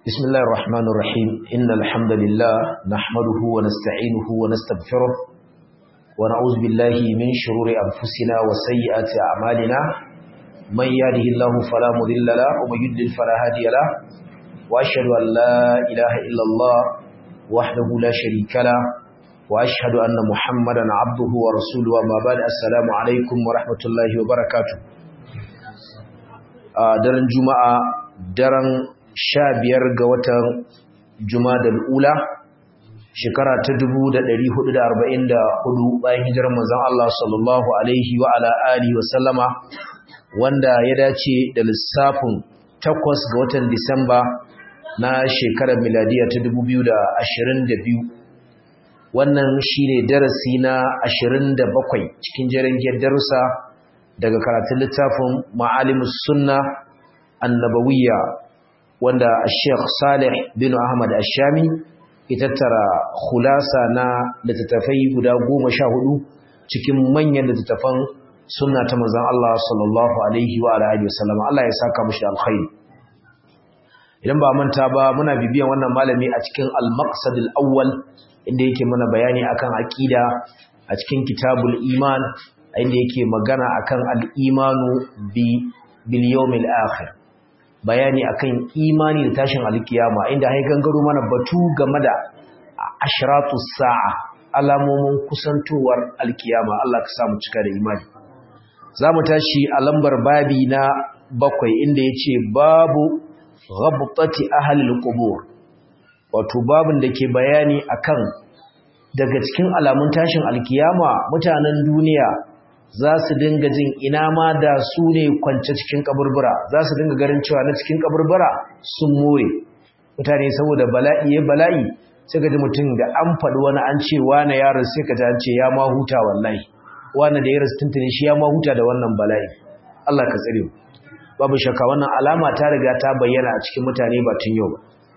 بسم الله الرحمن الرحيم إن الحمد لله نحمده ونستعينه ونستغفره ونعوذ بالله من شرور أنفسنا وسيئات أعمالنا من يهده الله فلا مضل له ومن يضلل فلا هادي له وأشهد أن لا إله إلا الله وحده لا شريك له وأشهد أن محمدا عبده ورسوله وما بعد السلام عليكم ورحمة الله وبركاته daren juma'a daren sha biyar ga watan jumadal ula shekara ta dubu da ɗari hudu da arba'in da hudu bayan hijirar manzon Allah sallallahu alaihi wa ala alihi wa sallama wanda ya dace da lissafin takwas ga watan disamba na shekarar miladiya ta dubu biyu da ashirin da biyu wannan shine darasi na ashirin da bakwai cikin jirgin darussa daga karatun littafin ma'alimus sunna annabawiyya wanda Sheikh Saleh bin Ahmad Ashami ya tattara khulasa na littattafai guda goma sha hudu cikin manyan littattafan sunna ta manzon Allah sallallahu alaihi wa alihi wasallam Allah ya saka mushi alkhairi idan ba manta ba muna bibiyan wannan malami a cikin al-maqsad al-awwal inda yake mana bayani akan aqida a cikin kitabul iman inda yake magana akan al-imanu bi bil yawmil akhir bayani akan imani da tashin alkiyama inda hai gangaro mana batu game da ashratus sa'a alamomin kusantowar alkiyama Allah ka samu cika da imani zamu tashi a lambar babi na bakwai inda yace babu ghabtati ahli alqubur wato babin da ke bayani akan daga cikin alamun tashin alkiyama mutanen duniya za su dinga jin ina ma da su ne kwance cikin kaburbura za su dinga garin cewa na cikin kaburbura sun more mutane saboda bala'i ya bala'i sai ka ji mutum da an faɗi wani an ce wani yaron sai ka ji an ce ya ma huta wallahi wani da ya rasu tuntuni shi ya ma huta da wannan bala'i Allah ka tsare mu babu shakka wannan alama ta riga ta bayyana a cikin mutane ba tun yau ba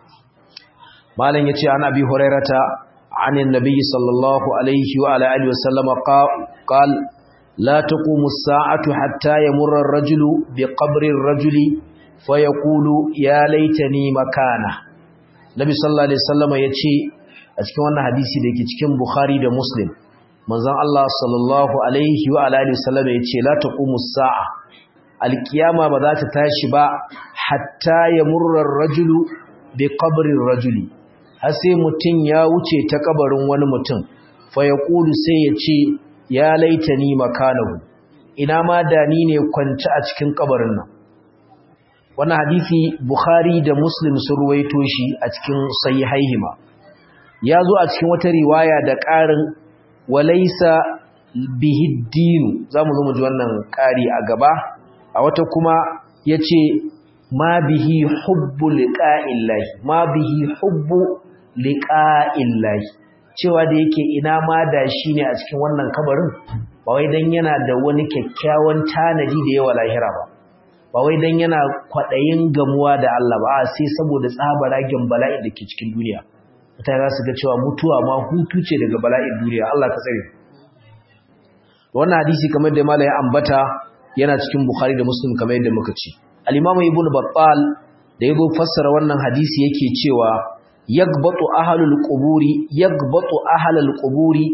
malam yace an abi hurairata عن النبي صلى الله عليه وعلى آله وسلم قال لا تقوم الساعة حتى يمر الرجل بقبر الرجل فيقول يا ليتني مكانه Nabi sallallahu alaihi wasallam yace a cikin wannan hadisi da yake cikin Bukhari da Muslim manzon Allah sallallahu alaihi wa alihi wasallam yace la taqumu as-sa'a al-qiyama ba za ta tashi ba hatta yamurra ar-rajulu bi qabri ar-rajuli har sai mutun ya wuce ta kabarin wani mutum fa yaqulu sai yace ya laitani makanahu ina ma da ni ne kwance a cikin kabarin nan wannan hadisi bukhari da muslim sun ruwaito shi a cikin sahihaihima ya zo a cikin wata riwaya da ƙarin walaisa bihi dinu zamu zo mu ji wannan ƙari a gaba a wata kuma yace ma bihi hubbu liqa'illahi ma bihi hubbu liqa'illahi cewa da yake ina ma da shi ne a cikin wannan kabarin ba wai dan yana da wani kyakkyawan tanadi da yawa lahira ba ba wai dan yana kwaɗayin gamuwa da Allah ba sai saboda tsabaragen bala'in da ke cikin duniya mutane za su ga cewa mutuwa ma hutu ce daga bala'in duniya Allah ka tsare wannan hadisi kamar da malai ambata yana cikin bukhari da muslim kamar yadda muka ci al-imam ibnu battal da yazo fassara wannan hadisi yake cewa yagbatu ahlul quburi yagbatu ahlul quburi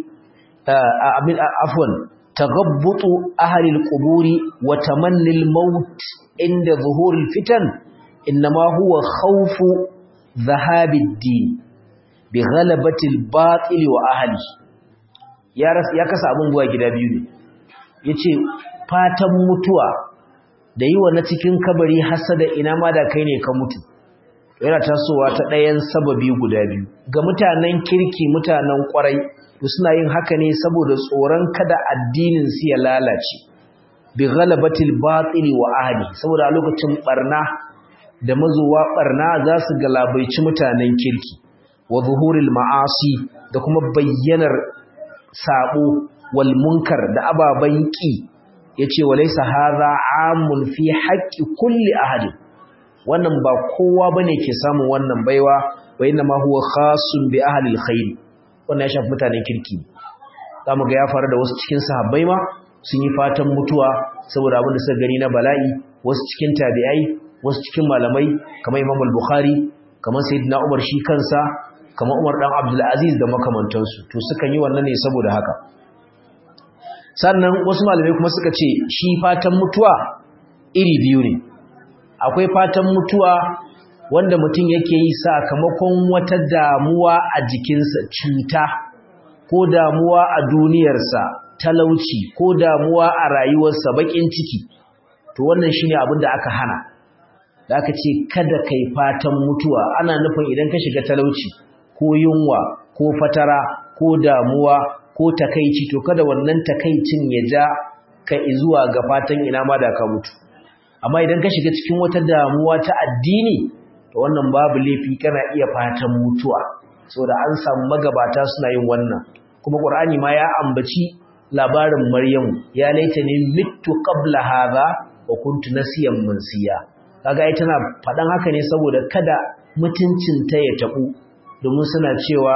afwan taghabbutu ahlul quburi wa tamannil maut inda zuhuril fitan inma huwa khawfu dhahabid din bi ghalabati al-batil wa ahli ya ya kasa abun buwa gida biyu ne yace fatan mutuwa da yi wa na cikin kabari hasada ina ma da kai ne ka mutu yana tasowa ta ɗayan sababi guda biyu ga mutanen kirki mutanen ƙwarai suna yin haka ne saboda tsoron kada addinin su ya lalace bi ghalabatil batili wa ahli saboda a lokacin barna da mazuwa barna za su galabaici mutanen kirki wa zuhuril ma'asi da kuma bayyanar sabo wal munkar da ababan ki yace walaysa hadha amun fi haqqi kulli ahadin wannan ba kowa bane ke samun wannan baiwa wa inna ma huwa khasun bi ahli alkhair wannan ya shafi mutanen kirki zamu ga ya faru da wasu cikin sahabbai ma sun yi fatan mutuwa saboda abin da suka gani na bala'i wasu cikin tabi'ai wasu cikin malamai kamar Imam al-Bukhari kamar sayyidina Umar shi kansa kamar Umar dan Abdul Aziz da makamantansu to sukan yi wannan ne saboda haka sannan wasu malamai kuma suka ce shi fatan mutuwa iri biyu ne akwai fatan mutuwa wanda mutum yake yi sakamakon wata damuwa a jikinsa cuta ko damuwa a duniyarsa talauci ko damuwa a rayuwarsa bakin ciki to wannan shine abin da aka hana da aka ce kada kai fatan mutuwa ana nufin idan ka shiga talauci ko yunwa ko fatara ko damuwa ko takaici to kada wannan takaicin ya ja ka zuwa ga fatan ina ma da ka mutu amma idan ka shiga cikin wata damuwa ta addini to wannan babu laifi kana iya fatan mutuwa saboda an samu magabata suna yin wannan kuma qur'ani ma ya ambaci labarin maryamu ya laita ne mittu qabla hadha wa kuntu nasiyan mansiya kaga ai tana fadan haka ne saboda kada mutuncin ta ya tabu domin suna cewa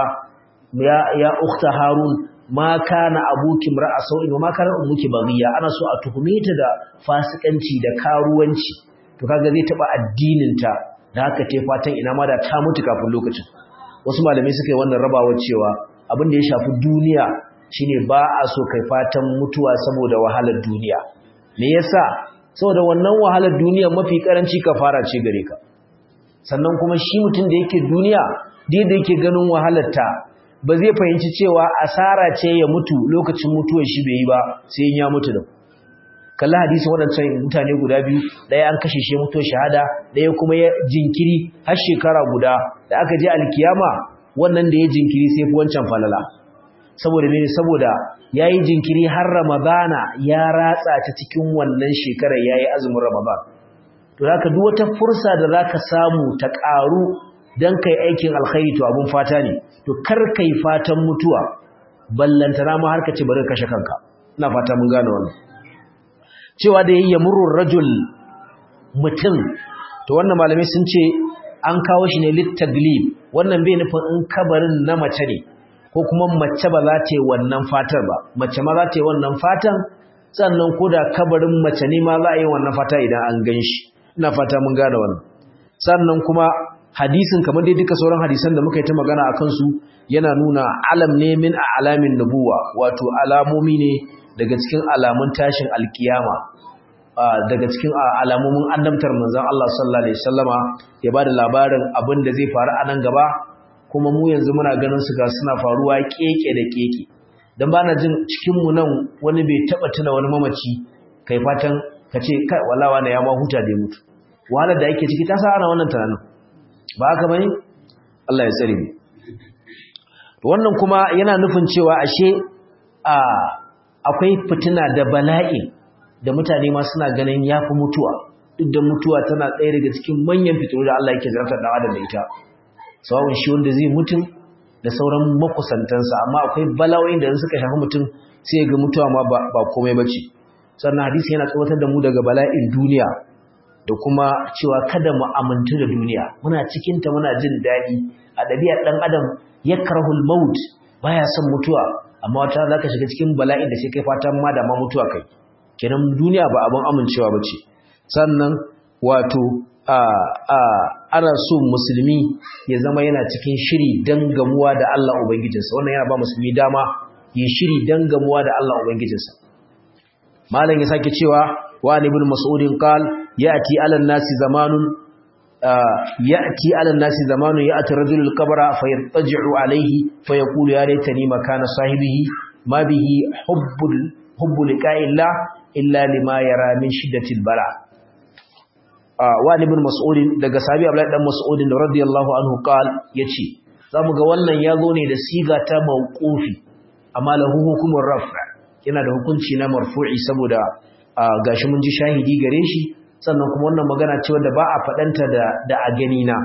ya ya ukhta harun ma kana abuki mar'a sau'in wa ma kana ummuki baghiya ana so a tuhume ta da fasikanci da karuwanci to kaga zai taba addinin ta da haka ce fatan ina ma da ta mutu kafin lokacin wasu malamai suka yi wannan rabawar cewa abin da ya shafi duniya shine ba a so kai fatan mutuwa saboda wahalar duniya me yasa saboda wannan wahalar duniya mafi karanci kafara ce gare ka sannan kuma shi mutum da yake duniya da yake ganin wahalar ta ba zai fahimci cewa asara ce ya mutu lokacin mutuwar shi bai yi ba sai ya mutu da kalla hadisin waɗancan mutane guda biyu ɗaya an kashe shi mutuwar shahada ɗaya kuma ya jinkiri har shekara guda da aka je alkiyama wannan da ya jinkiri sai fi wancan falala saboda mene saboda yayi jinkiri har ramadana ya ratsa ta cikin wannan shekarar yayi azumin ramadan to haka duk wata fursa da zaka samu ta ƙaru dan kai aikin alkhairi to abun fata ne to kar kai fatan mutuwa ballantana ma har ka ce bari kashe kanka ina fata mun gane wannan cewa da yayi murur rajul mutum to wannan malamai sun ce an kawo shi ne littaglib wannan bai nufin in kabarin na mace ne ko kuma mace ba za ta yi wannan fatar ba mace ma za ta yi wannan fatan sannan ko da kabarin mace ne ma za a yi wannan fata idan an gan shi ina fata mun gane wannan sannan kuma hadisin kamar dai duka sauran hadisan da muka yi ta magana a kansu yana nuna alam ne min a alamin nubuwa wato alamomi ne daga cikin alamun tashin alkiyama daga cikin alamomin annabtar manzon Allah sallallahu alaihi wasallama ya bada labarin abin da zai faru a nan gaba kuma mu yanzu muna ganin su ga suna faruwa keke da keke dan bana jin cikin mu nan wani bai taba tuna wani mamaci kai fatan kace kai wallahi wani ya ma huta da mutu wahalar da yake ciki ta sa ana wannan tunanin ba haka bane Allah ya tsare mu to wannan kuma yana nufin cewa ashe a akwai fitina da bala'i da mutane ma suna ganin yafi mutuwa duk da mutuwa tana ɗaya daga cikin manyan fitinu da Allah yake zartar da adam da ita sawun shi wanda zai mutum da sauran makusantansa amma akwai bala'o'in da suka shafi mutum sai ga mutuwa ma ba komai bace sannan hadisi yana tsawatar da mu daga bala'in duniya da kuma cewa kada mu amintu da duniya muna cikin ta muna jin daɗi a ɗabi'ar ɗan adam yakrahul maut baya son mutuwa amma wata zaka shiga cikin bala'in da sai kai fatan ma da ma mutuwa kai kenan duniya ba abin amincewa bace sannan wato a a ana so musulmi ya zama yana cikin shiri dan gamuwa da Allah ubangijinsa wannan yana ba musulmi dama yi shiri dan gamuwa da Allah ubangijinsa malam ya sake cewa wa ibn mas'udin qal yati ala nasi zamanun yati ala nasi zamanun ya'ti rajulul qabra fayattaji'u alayhi fayaqulu ya laitani makana sahibihi ma bihi hubbul hubbu liqa'illah illa lima yara min shiddatil bala wa ibn mas'udin daga sahabi abdullahi dan mas'udin radiyallahu anhu qal yace zamu ga wannan yazo ne da siga ta mauqufi amma lahu hukumur raf' yana da hukunci na marfu'i saboda gashi mun ji shahidi gare shi sannan kuma wannan magana ce wanda ba a fadanta da da a gani na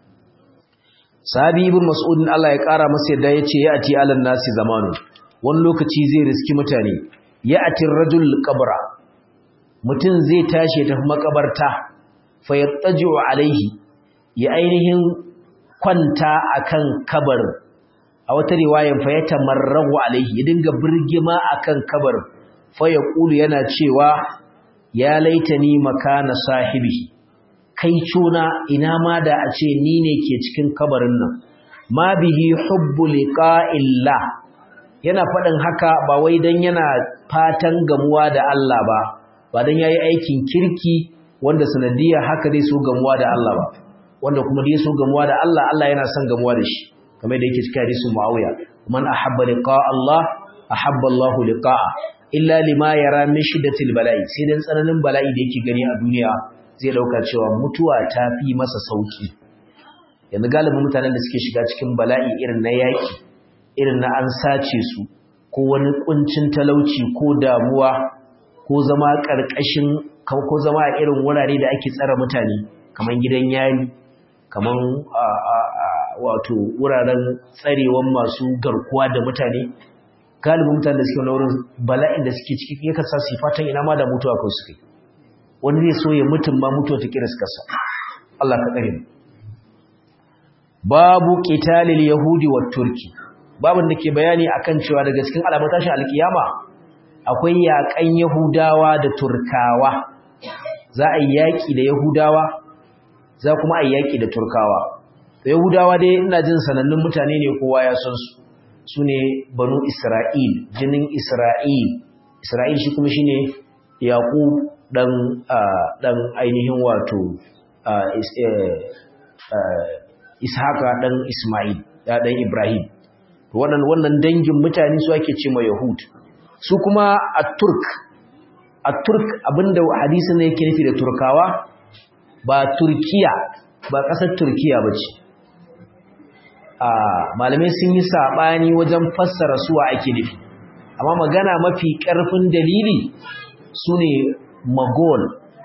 sahabi ibn mas'udin Allah ya kara masa yadda yace ya ati alan nasi zamanu wani lokaci zai riski mutane ya ati rajul qabra mutum zai tashi ya tafi makabarta fa yattaji'u alaihi ya ainihin kwanta akan kabarin a wata riwayan fa yatamarrahu alaihi ya dinga birgima akan kabarin fa yaqulu yana cewa ya laitani makana sahibi kai cona ina ma da a ce ni ne ke cikin kabarin nan ma bihi hubbu liqa'illah yana faɗin haka ba wai dan yana fatan gamuwa da Allah ba ba dan yayi aikin kirki wanda sanadiyar haka zai so gamuwa da Allah ba wanda kuma da so gamuwa da Allah Allah yana son gamuwa da shi kamar da yake cikin hadisin Muawiya man ahabba liqa Allah ahabba Allah liqa'a illa lima yara min shiddatil bala'i sai dan tsananin bala'i da yake gani a duniya zai dauka cewa mutuwa ta fi masa sauki yanzu galibin mutanen da suke shiga cikin bala'i irin na yaki irin na an sace su ko wani kuncin talauci ko damuwa ko zama karkashin ko zama a irin wurare da ake tsara mutane kaman gidan yari kaman wato wuraren tsarewan masu garkuwa da mutane galibin mutane da suke wani wurin bala'in da suke ciki yakan sa su fatan ina ma da mutuwa kawai suke wani zai so ya mutum ma mutuwa ta kira kasa Allah ka tsare babu qitalil yahudi wa turki babin da ke bayani akan cewa daga cikin alamun tashin alkiyama akwai yakan yahudawa da turkawa za a yi yaki da yahudawa za kuma a yi yaki da turkawa yahudawa dai ina jin sanannun mutane ne kowa ya san su su ne banu Isra'il, jinin Isra'il, Isra'il shi kuma shi ne yaƙu ɗan ainihin wato Ishaka ɗan Ismail, ya ɗan Ibrahim. Wannan dangin mutane su ake ce ma Yahud. Su kuma a Turk, a Turk abinda hadisun ne yake nufi da Turkawa ba Turkiya, ba ƙasar Turkiya ba ce. malamai sun yi saɓani wajen fassara suwa ake nufi amma magana mafi ƙarfin dalili su ne magol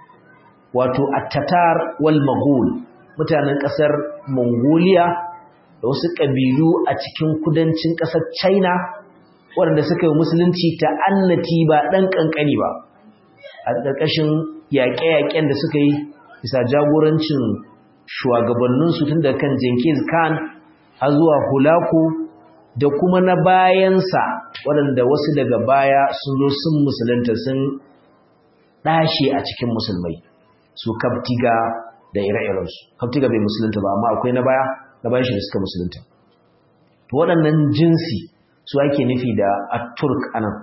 wato attatar wal magol mutanen ƙasar mongolia da wasu ƙabilu a cikin kudancin ƙasar china waɗanda suka yi musulunci ta annati ba ɗan ƙanƙani ba a ƙarƙashin yaƙe-yaƙen da suka yi bisa jagorancin shugabanninsu tun da kan jenkins khan har zuwa hulaku da kuma na bayansa waɗanda wasu daga baya sun zo sun musulunta sun ɗashe a cikin musulmai su kaftiga da ire-irensu kaftiga bai musulunta ba amma akwai na baya na bayan shi da suka musulunta waɗannan jinsi su ake nufi da at-turk anan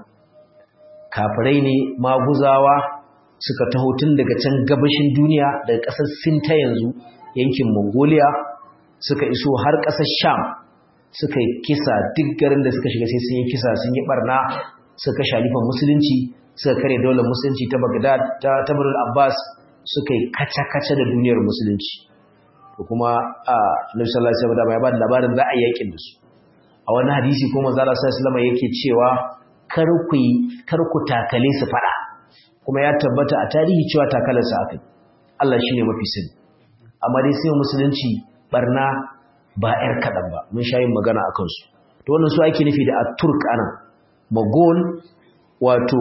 kafirai ne maguzawa suka taho tun daga can gabashin duniya daga ƙasar sin ta yanzu yankin mongolia suka iso har ƙasar sham suka yi kisa duk garin da suka shiga sai sun yi kisa sun yi barna suka shalifan musulunci suka kare daular musulunci ta bagdad ta tabarul abbas suka yi kaca-kaca da duniyar musulunci da kuma a nabi sallallahu alaihi wasallam ya ba da labarin za a yi yakin da su a wani hadisi kuma manzo Allah sallallahu alaihi yake cewa kar ku kar ku takale su fada kuma ya tabbata a tarihi cewa takalarsa akai Allah shine mafi sani amma dai sai musulunci barna ba ‘yar kaɗan ba, mun sha yin magana a kansu. To wannan su ake nufi da a Turk ana, Magol, wato,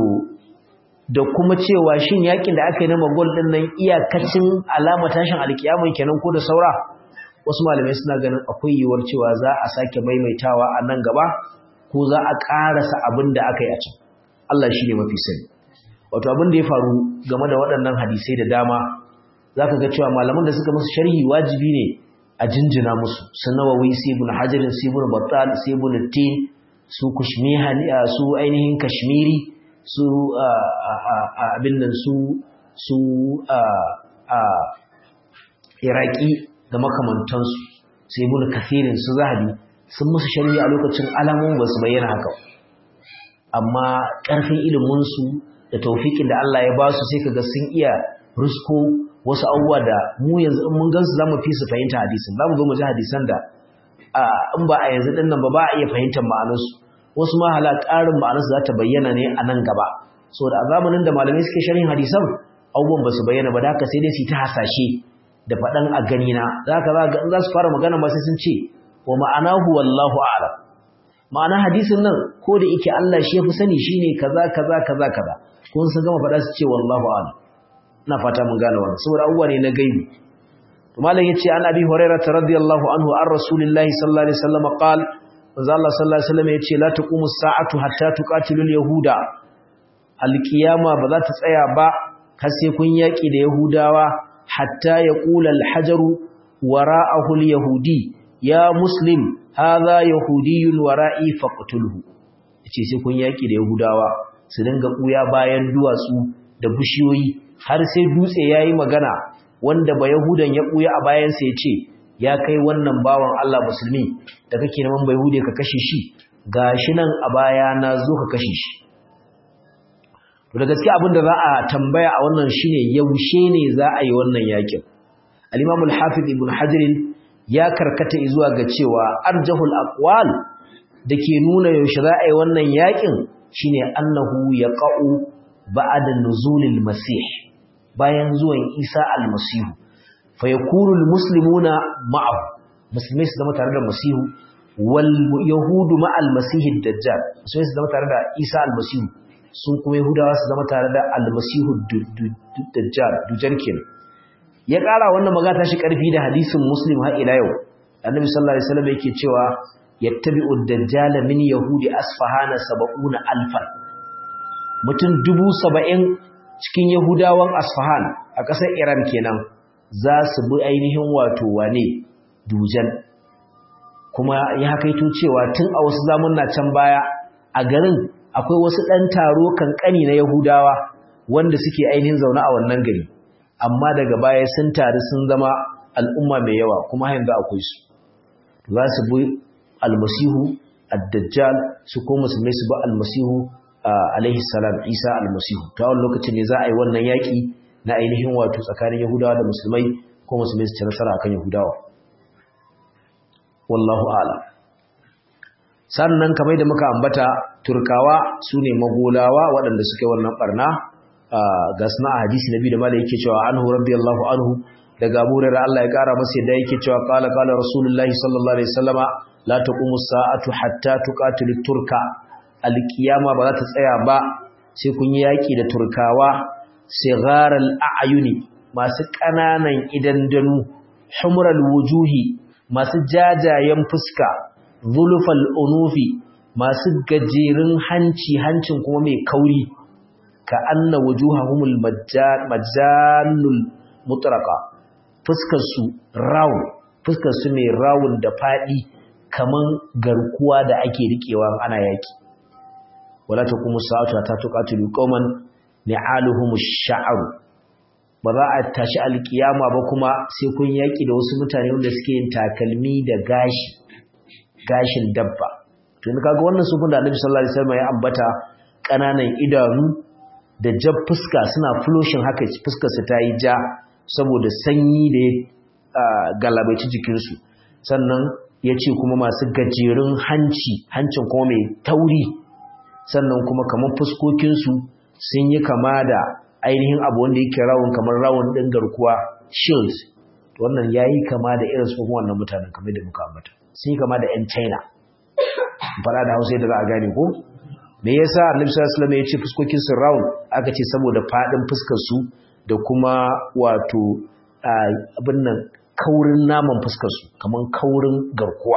da kuma cewa shin yakin da aka yi na Magol ɗin nan iyakacin alama tashin alkiyamun kenan ko da saura, wasu malamai suna ganin akwai yiwuwar cewa za a sake maimaitawa a nan gaba, ko za a ƙarasa abin da aka yi a can. Allah shi ne mafi sani. Wato abin da ya faru game da waɗannan hadisai da dama, za ka ga cewa malaman da suka musu sharhi wajibi ne a jinjina musu su nawawi su ibn hajarin su ibn battal su ibn tin su kushmihani su ainihin kashmiri su abin nan su su iraki da makamantansu su ibn kathirin su zahabi sun musu shari'a a lokacin alamun ba su bayyana haka amma ƙarfin iliminsu da taufikin da Allah ya ba su sai kaga sun iya rusko wasu abubuwa da mu yanzu in mun gansu zamu fi su fahimta hadisin zamu zo mu ji hadisan da in ba a yanzu din nan ba ba a iya fahimtar ma'anarsu wasu ma hala ƙarin ma'anarsu za ta bayyana ne a nan gaba saboda a zamanin da malamai suke sharhin hadisan abubuwan ba su bayyana ba da haka sai dai su ta hasashe da faɗan a gani na za ka ga in za su fara magana ma sai sun ce wa ma'anahu wallahu a'lam ma'ana hadisin nan ko da yake Allah shi ya fi sani shine kaza kaza kaza kaza kun sun gama faɗa su ce wallahu a'lam ina fata mun gane wannan saboda abubuwa ne na gaibi to malam yace an abi hurairah radiyallahu anhu an rasulillahi sallallahu alaihi wasallam qal manzo Allah sallallahu alaihi wasallam yace la taqumu as-sa'atu hatta tuqatilul yahuda alqiyama ba za ta tsaya ba har sai kun yaki da yahudawa hatta yaqula al-hajaru wara'ahu al-yahudi ya muslim hadha yahudiyyun wara'i faqtulhu yace sai kun yaki da yahudawa su dinga kuya bayan duwatsu da bishiyoyi har sai dutse yayi magana wanda ba yahudan ya kuya a bayan sa yace ya kai wannan bawan Allah musulmi da kake neman bai hude ka kashe shi gashi nan a baya na zo ka kashe shi to da gaskiya abin da za a tambaya a wannan shine yaushe ne za a yi wannan yakin al-Imam al-Hafiz Ibn Hajar ya karkata zuwa ga cewa arjahul aqwal dake nuna yaushe za a yi wannan yakin shine annahu yaqa'u ba'da nuzulil masih bayan zuwan Isa al-Masih fa yakunu al-muslimuna ma'ahu musulmai su zama tare da masihu wal yahudu ma'al masih ad-dajjal musulmai su zama tare da Isa al-Masih sun kuma yahudawa su zama tare da al-Masih ad-dajjal dujar kenan ya ƙara wannan magana shi ƙarfi da hadisin muslim har ila yau annabi sallallahu alaihi wasallam yake cewa yattabi'u ad-dajjal min yahudi asfahana 70 alfan mutum 70 cikin yahudawan asfahan a ƙasar iran kenan za su bi ainihin wato wane dujan kuma ya hakaito cewa tun a wasu zamanna can baya a garin akwai wasu ɗan taro kankani na yahudawa wanda suke ainihin zaune a wannan gari amma daga baya sun taru sun zama al'umma mai yawa kuma yanzu akwai su za su bi almasihu ad-dajjal su ko musulmai su bi almasihu alaihi salam isa almasihu ta wani lokacin ne za a yi wannan yaƙi na ainihin wato tsakanin yahudawa da musulmai ko musulmai su ci nasara akan yahudawa wallahu a'lam sannan kamar da muka ambata turkawa su ne magolawa waɗanda suke wannan barna ga suna a hadisi nabi da malai yake cewa anhu radiyallahu anhu daga Abu Hurairah Allah ya kara masa yadda yake cewa qala qala rasulullahi sallallahu alaihi wasallama la taqumu sa'atu hatta tuqatilu turka alqiyama ba za ta tsaya ba sai kun yi yaki da turkawa sigharal a'yuni masu kananan idan danu humral wujuhi masu jajayen fuska zulufal unufi masu gajerun hanci hancin kuma mai kauri ka anna wujuhahumul majannul mutraqa fuskar su round fuskar su mai round da fadi kaman garkuwa da ake rikewa ana yaki wala taqumu sa'atu ta tuqatilu qauman ni'aluhumush sha'r ba za a tashi alkiyama ba kuma sai kun yaki da wasu mutane wanda suke yin takalmi da gashi gashin dabba to in kaga wannan sufin da Annabi sallallahu alaihi wasallam ya ambata kananan idanu da jab fuska suna flushin haka fuskar su ta yi ja saboda sanyi da ya galabaici jikinsu sannan ya ce kuma masu gajerun hanci hancin kuma mai tauri sannan kuma kamar fuskokinsu sun yi kama da ainihin abu wanda yake rawun kamar rawun ɗin garkuwa shield wannan ya yi kama da irin su wannan mutanen kamar da muka ambata sun yi kama da 'yan china fara da hausa da za a gane ko me yasa annabi sallallahu alaihi wasallam ya ce fuskokin su round aka ce saboda fadin fuskar su da kuma wato abin nan kaurin naman fuskar su kaman kaurin garkuwa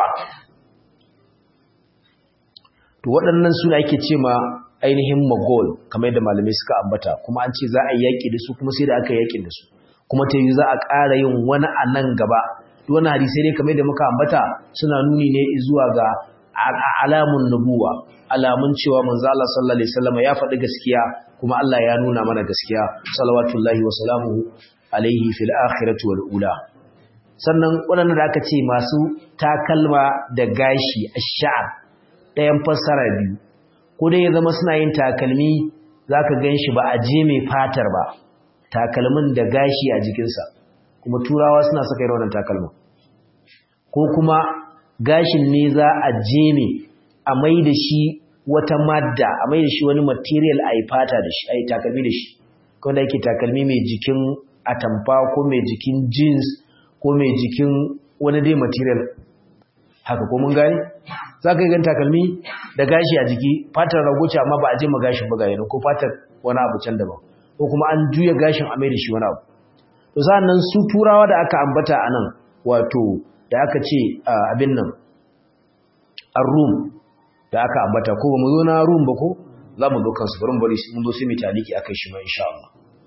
to waɗannan su ake ce ma ainihin magol kamar yadda malamai suka ambata kuma an ce za a yaki da su kuma sai da aka yaki da su kuma ta yi za a ƙara yin wani a nan gaba wani hadisai ne kamar yadda muka ambata suna nuni ne zuwa ga alamun nubuwa alamun cewa manzo Allah sallallahu alaihi wasallam ya faɗi gaskiya kuma Allah ya nuna mana gaskiya salawatullahi wa salamuhu alaihi fil akhirati wal ula sannan waɗanda da aka ce masu takalma da gashi ash-sha'r ɗayan fassara biyu ko dai ya zama suna yin takalmi zaka ganshi ba a je mai fatar ba takalmin da gashi a jikinsa kuma turawa suna saka irin wannan takalmin ko kuma gashin ne za a jeme a mai da shi wata madda a mai da shi wani material a yi fata da shi a yi takalmi da shi kawai yake takalmi mai jikin atamfa ko mai jikin jeans ko mai jikin wani dai material haka ko mun gani za ka yi gan takalmi da gashi a jiki fatar ragoci amma ba a je ma gashin ba yana ko fatar wani abu can daban ko kuma an juya gashin a mai da shi wani abu to sa'annan su turawa da aka ambata a nan wato da aka ce abin nan ar-rum da aka ambata ko ba mu zo na rum ba ko za mu zo kansu bari bari mun zo sai mu taliki akai shi ma insha Allah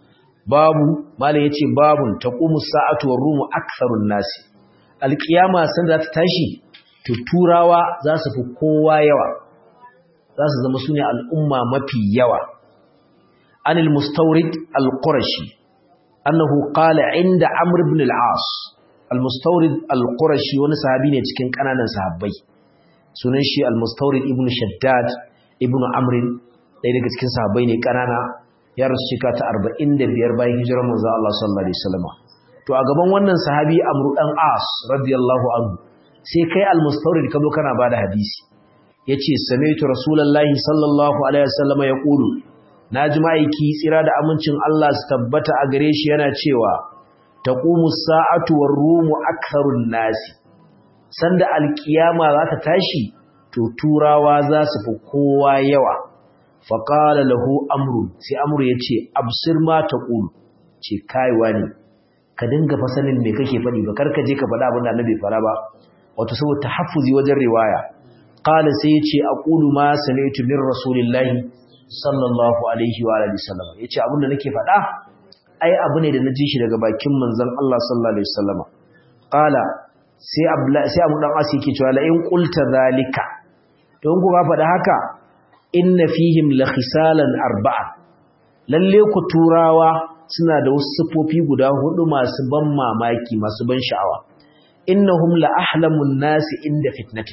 babu malai yace babun taqumu sa'atu war rumu aktharun nasi alqiyama san za ta tashi to turawa za su fi kowa yawa za su zama sune al'umma mafi yawa anil mustawrid al-qurashi annahu qala inda amr ibn al-as al-mustawrid al-qurashi wani sahabi ne cikin kananan sahabbai sunan shi al-mustawrid ibn shaddad ibn amr ɗaya daga cikin sahabbai ne kanana ya rasu shika ta 45 bayan hijirar manzo Allah sallallahu alaihi wasallam to a gaban wannan sahabi amr dan as radiyallahu anhu sai kai al-mustawrid ka zo kana bada hadisi yace sami'tu rasulullahi sallallahu alaihi wasallam yaqulu naji ma'aiki tsira da amincin Allah su tabbata a gare shi yana cewa taqumu sa'atu war-rumu aktharun nasi sanda alkiyama za ta tashi to turawa za su fi kowa yawa faqala lahu amru sai amru yace absir ma taqul ce kaiwa ne ka dinga fasanin me kake faɗi ba karka je ka faɗa abin da annabi fara ba wato saboda tahaffuzi wajen riwaya qala sai yace aqulu ma sami'tu min rasulillahi sallallahu alaihi wa alihi wasallam yace abin da nake faɗa ai abu ne da naji shi daga bakin manzon Allah sallallahu alaihi wasallam qala sai abla sai abu dan asi yake cewa la in qulta zalika don ku ga faɗa haka inna fihim la khisalan arba'a lalle ku turawa suna da wasu sifofi guda hudu masu ban mamaki masu ban sha'awa innahum la ahlamun nasi inda fitnatin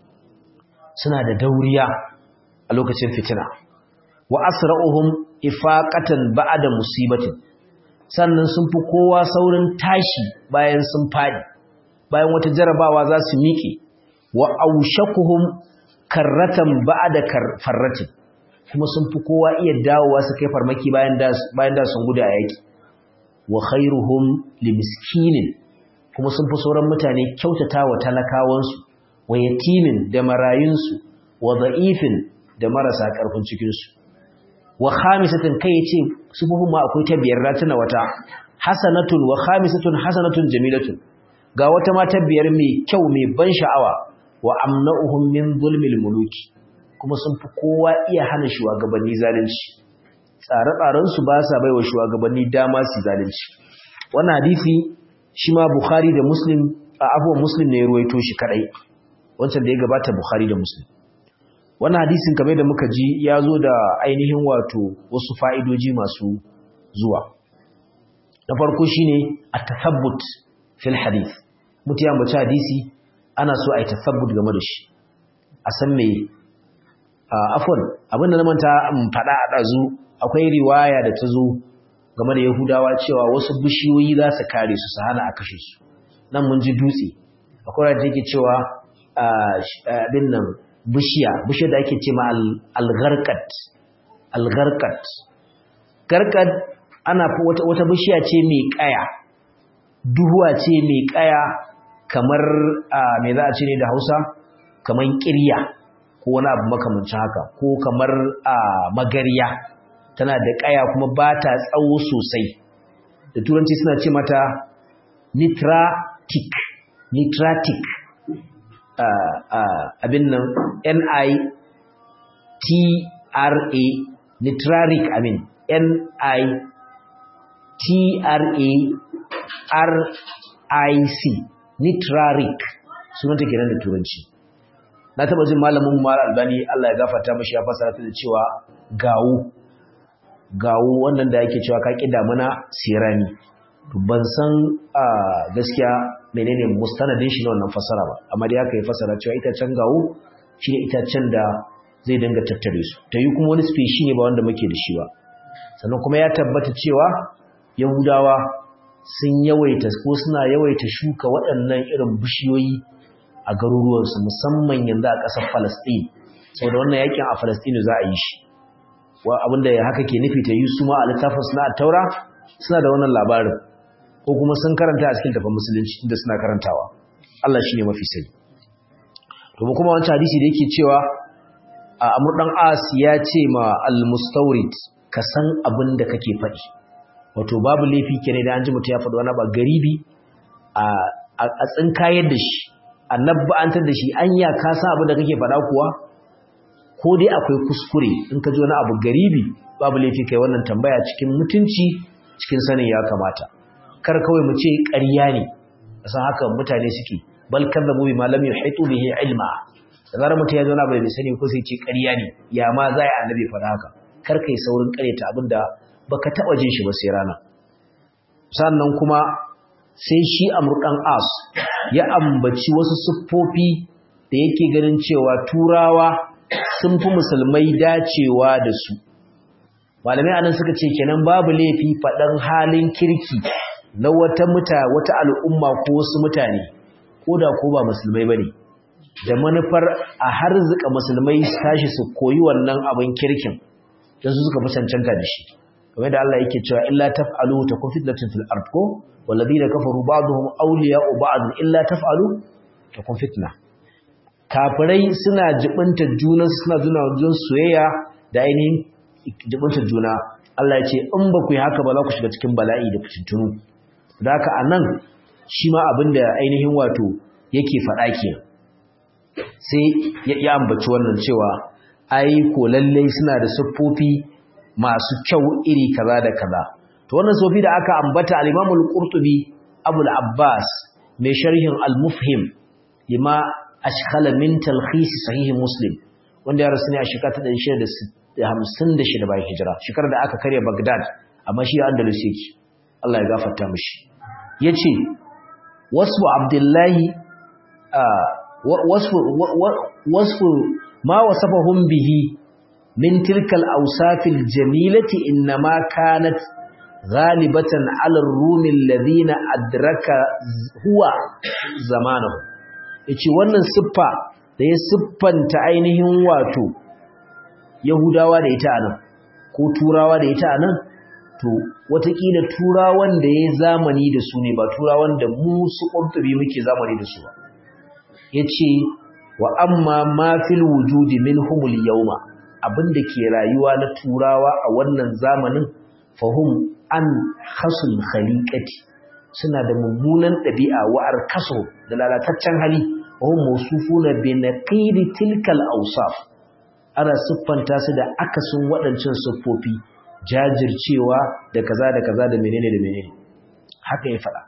suna da dauriya a lokacin fitina wa asra'uhum ifaqatan ba'da musibatin sannan sun fi kowa saurin tashi bayan sun fadi bayan wata jarabawa za su miƙe wa aushakuhum karratan ba'da farratin kuma sun fi kowa iya dawowa su kai farmaki bayan da bayan da sun gudu a yaki wa khairuhum limiskinin kuma sun fi sauran mutane kyautata wa talakawansu wa yatimin da marayunsu wa da'ifin da marasa karfin cikinsu wa khamisatan kai yace sufufin ma akwai ta biyar ratuna wata hasanatun wa khamisatun hasanatun jamilatun ga wata ma ta biyar mai kyau mai ban sha'awa wa amna'uhum min zulmil muluki kuma sun fi kowa iya hana shugabanni zalunci tsare-tsaren su ba sa baiwa shugabanni dama su zalunci wannan hadisi shi ma Bukhari da Muslim a abuwan Muslim ne ya ruwaito shi kadai wancan da ya gabata Bukhari da Muslim wannan hadisin kamar da muka ji ya zo da ainihin wato wasu fa'idoji masu zuwa na farko shine at-tathabbut fil hadith mutu ya mace hadisi ana so a yi tathabbut game da shi a san me afwan abinda na manta in faɗa a ɗazu akwai riwaya da ta zo game da yahudawa cewa wasu bishiyoyi za su kare su su hana a kashe su nan mun ji dutse akwai da take cewa abin nan bishiya bishiyar da ake ce ma algarkat algarkat garkat ana wata, wata bishiya ce mai kaya duhuwa ce mai kaya kamar me za a ce ne da hausa kamar kirya ko wani abu makamancin haka ko kamar magariya tana da kaya kuma ba ta tsawo sosai da turanci suna ce mata nitratic nitratic abin nan N-I-T-R-A nitraric amin N-I-T-R-A-R-I-C nitraric sunanta kenan da turanci na taba jin malamin mara albani Allah ya gafarta mashi ya fasara ta da cewa gawo gawo wannan da yake cewa ka ƙi damuna sirani ban san gaskiya menene mustanadin shi na wannan fasara ba amma dai aka yi fasara cewa itacen gawo shi ne itacen da zai dinga tattare su ta yi kuma wani speshi ne ba wanda muke da shi ba sannan kuma ya tabbata cewa yahudawa sun yawaita ko suna yawaita shuka waɗannan irin bishiyoyi a garuruwansu musamman yanzu a ƙasar falasɗin saboda wannan yakin a falasɗin za a yi shi abinda haka ke nufi ta yi su ma a littafin suna a taura suna da wannan labarin ko kuma sun karanta a cikin tafin musulunci inda suna karantawa Allah shi ne mafi sai to mu kuma wancan hadisi da yake cewa a amur dan as ya ce ma al-mustawrid ka san abin da kake faɗi wato babu laifi kenan da an ji mutum ya faɗi wani ba garibi a a tsinkayar da shi annabbantar da shi anya ka san abin da kake faɗa kuwa ko dai akwai kuskure in ka ji wani abu garibi babu laifi kai wannan tambaya cikin mutunci cikin sanin ya kamata kar kawai mu ce ƙarya ne san haka mutane suke bal kadzabu bima lam yuhitu bihi ilma da zarar mutum ya zauna bai sani ko sai ce ƙarya ne ya ma za a annabi faɗa haka kar kai saurin ƙaryata abinda baka taɓa jin shi ba sai rana sannan kuma sai shi amurkan as ya ambaci wasu siffofi da yake ganin cewa turawa sun fi musulmai dacewa da su malamai anan suka ce kenan babu laifi faɗan halin kirki na wata muta wata al'umma ko wasu mutane ko da ko ba musulmai bane da manufar a harzuka musulmai su tashi su koyi wannan abin kirkin don su suka fi cancanta da shi kamar da Allah yake cewa illa taf'alu takun fitnatun fil ard ko walladheena kafaru ba'dhum awliya'u ba'd illa taf'alu takun fitna kafirai suna jibinta juna suna juna jun soyayya da ainihin jibinta juna Allah ya ce in ba ku yi haka ba za ku shiga cikin bala'i da fitintunu da haka anan shi ma abin da ainihin wato yake faɗa ke sai ya ambaci wannan cewa ai ko lallai suna da siffofi masu kyau iri kaza da kaza to wannan sofi da aka ambata al-Imam al-Qurtubi Abu al-Abbas mai sharhin al-Mufhim lima ashkhala min talkhis sahih Muslim wanda ya rasu ne a shekara ta 1656 bayan hijira shekarar da aka karya Baghdad amma shi Andalus yake Allah ya gafarta mishi yace wasfu Abdullahi wasfu wasfu ma wasafahum bihi من تلك الأوصاف الجميلة إنما كانت غالبة على الروم الذين أدرك هو زمانه yace wannan siffa da ya siffanta ainihin wato Yahudawa da ita anan ko Turawa da ita anan to watakila Turawan da ya zamani da su ne ba Turawan da mu su ƙurtubi muke zamani da su ba yace wa amma ma fil wujudi minhumul yawma abinda ke rayuwa na turawa a wannan zamanin fahum an hasul khaliqati suna da mummunan ɗabi'a wa'ar kaso da lalataccen hali wahum mawsufuna bi naqidi tilkal awsaf ana siffanta su da akasin waɗancan siffofi jajircewa da kaza da kaza da menene da menene haka ya faɗa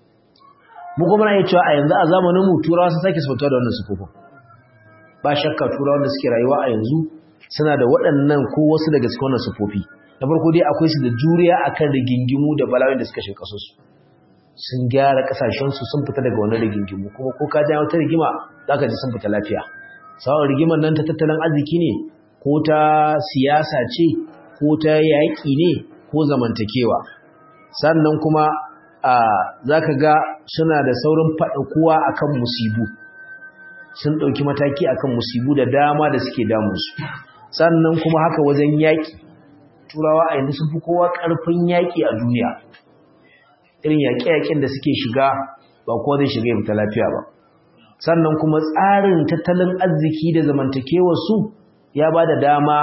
mu kuma na iya cewa a yanzu a zamanin mu turawa sun sake siffanta da wannan siffofin ba shakka turawa da suke rayuwa a yanzu suna da waɗannan ko wasu daga cikin wannan sufofi na farko dai akwai su da juriya akan rigingimu da bala'o'in da suka shiga kasarsu sun gyara kasashensu sun fita daga wannan rigingimu kuma ko ka ja wata rigima zaka ji sun fita lafiya sawan rigimar nan ta tattalin arziki ne ko ta siyasa ce ko ta yaƙi ne ko zamantakewa sannan kuma a zaka ga suna da saurin faɗakuwa akan musibu sun ɗauki mataki akan musibu da dama da suke damunsu sannan kuma haka wajen yaƙi turawa a yanzu sun fi kowa ƙarfin yaƙi a duniya irin yaƙe-yaƙen da suke shiga ba kowa zai shiga ya fita lafiya ba sannan kuma tsarin tattalin arziki da zamantakewar su ya ba da dama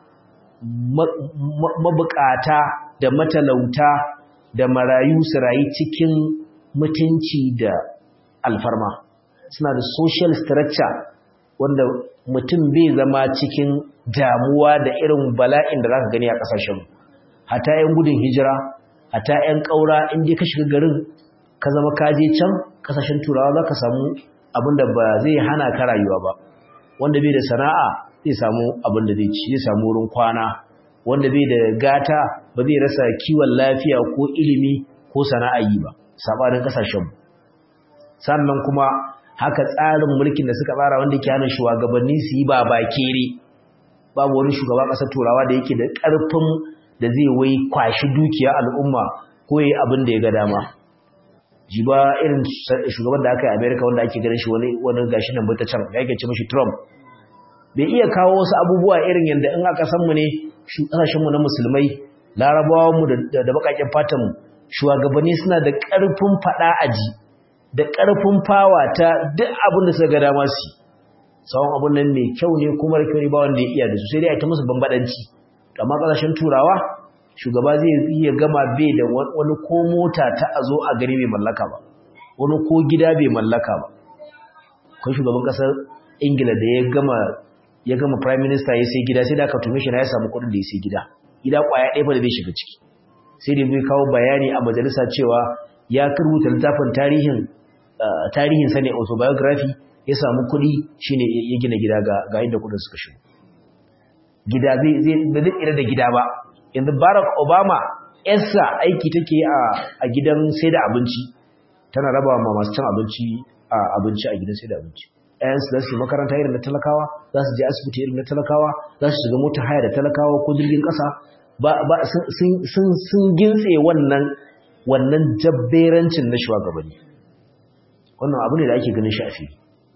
mabukata da matalauta da marayu su rayu cikin mutunci da alfarma suna da social structure wanda mutum bai zama cikin damuwa da irin bala'in da zaka gani a kasashen hata yan gudun hijira hata yan kaura in je ka shiga garin ka zama kaje can kasashen turawa zaka samu abinda ba zai hana ka rayuwa ba wanda bai da sana'a zai samu abin da zai ci zai samu wurin kwana wanda bai da gata ba zai rasa kiwon lafiya ko ilimi ko sana'a yi ba sabanin kasashen sannan kuma haka tsarin mulkin da suka tsara wanda ke hana shugabanni su yi ba bakere babu wani shugaba ƙasar turawa da yake da ƙarfin da zai wai kwashi dukiya al'umma ko yi abin da ya ga dama ji ba irin shugaban da aka yi amerika wanda ake ganin shi wani wani gashi nan bata can ya ke ce mashi trump bai iya kawo wasu abubuwa irin yadda in aka san mu ne ƙasashenmu na musulmai larabawanmu da baƙaƙen fatanmu shugabanni suna da ƙarfin faɗa aji da ƙarfin fawa ta duk abin da suka ga dama su tsawon abin nan mai kyau ne kuma da kyau ne ba wanda ya iya da su sai dai a ta musu bambadanci amma ƙasashen turawa shugaba zai iya gama bai da wani ko mota ta a zo a gani bai mallaka ba wani ko gida bai mallaka ba kun shugaban ƙasar ingila da ya gama ya gama prime minister ya sai gida sai da aka tume shi na ya samu kuɗin da ya sai gida gida ƙwaya ɗaya ba da zai shiga ciki sai da bai kawo bayani a majalisa cewa ya rubuta littafin tarihin tarihin sa ne autobiography ya samu kuɗi shine ya gina gida ga ga inda kuɗin suka shigo gida zai zai ba zai tsira da gida ba yanzu Barack Obama yarsa aiki take a a gidan sai da abinci tana raba ma masu cin abinci a abinci a gidan sai da abinci ƴaƴansu za su yi makaranta irin na talakawa za su je asibiti irin na talakawa za su shiga mota haya da talakawa ko jirgin ƙasa ba sun gintse wannan wannan jabberancin na shugabanni wannan abu ne da ake ganin shafi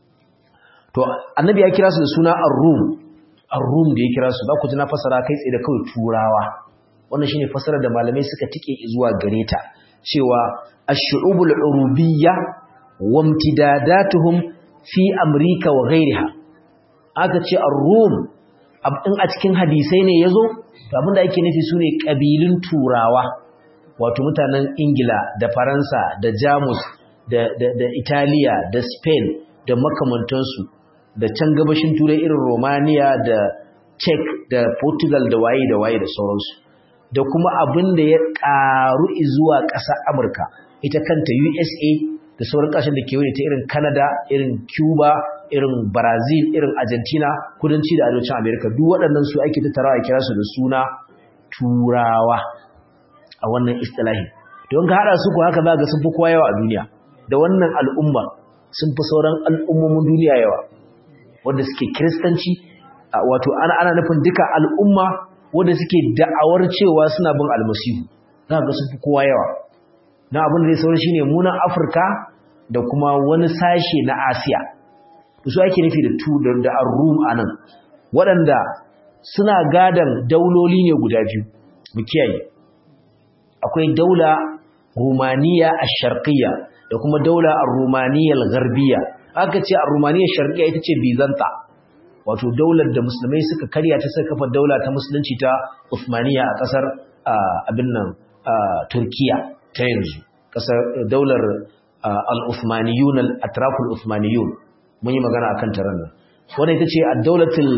to annabi ya kira su da suna ar-rum ar-rum da ya kira su za ku ji na fasara kai tsaye da kawai turawa wannan shine fasarar da malamai suka tike zuwa gare ta cewa ash-shu'ubul urubiyya wa imtidadatuhum fi amrika wa ghairiha aka ce ar-rum in a cikin hadisai ne yazo to abinda ake nufi sune kabilun turawa wato mutanen ingila da faransa da jamus da da da italiya da spain da makamantansu da can gabashin turai irin romania da czech da portugal da waye da waye da sauransu da kuma abin da ya karu zuwa ƙasar amurka ita kanta usa da sauran ƙasashen da kewaye ta irin Canada, irin Cuba, irin Brazil, irin Argentina, kudanci da arewacin Amerika duk waɗannan su ake tattarawa a kira su da suna Turawa a wannan istilahi. Don ka haɗa su ko haka za ga sun fi kowa yawa a duniya. Da wannan al'umma sun fi sauran al'ummomin duniya yawa. Wanda suke Kiristanci, wato ana ana nufin duka al'umma wanda suke da'awar cewa suna bin almasihu. Za ga sun fi kowa yawa. na abin da zai sauran shine munan Afirka da kuma wani sashe na Asiya su ake nufi da tu da ar-rum anan waɗanda suna gadan dauloli ne guda biyu mu kiyaye akwai daula Rumaniya ash-Sharqiyya da kuma daula ar-Rumaniya al-Gharbiyya aka ce ar-Rumaniya ash-Sharqiyya ita ce Bizanta wato daular da musulmai suka karya ta suka kafa daula ta musulunci ta Uthmaniyya a kasar abin nan Turkiya ta yanzu kasar daular al-Uthmaniyun al-atraful Uthmaniyun mun yi magana akan taron nan wannan ita ce ad-daulatul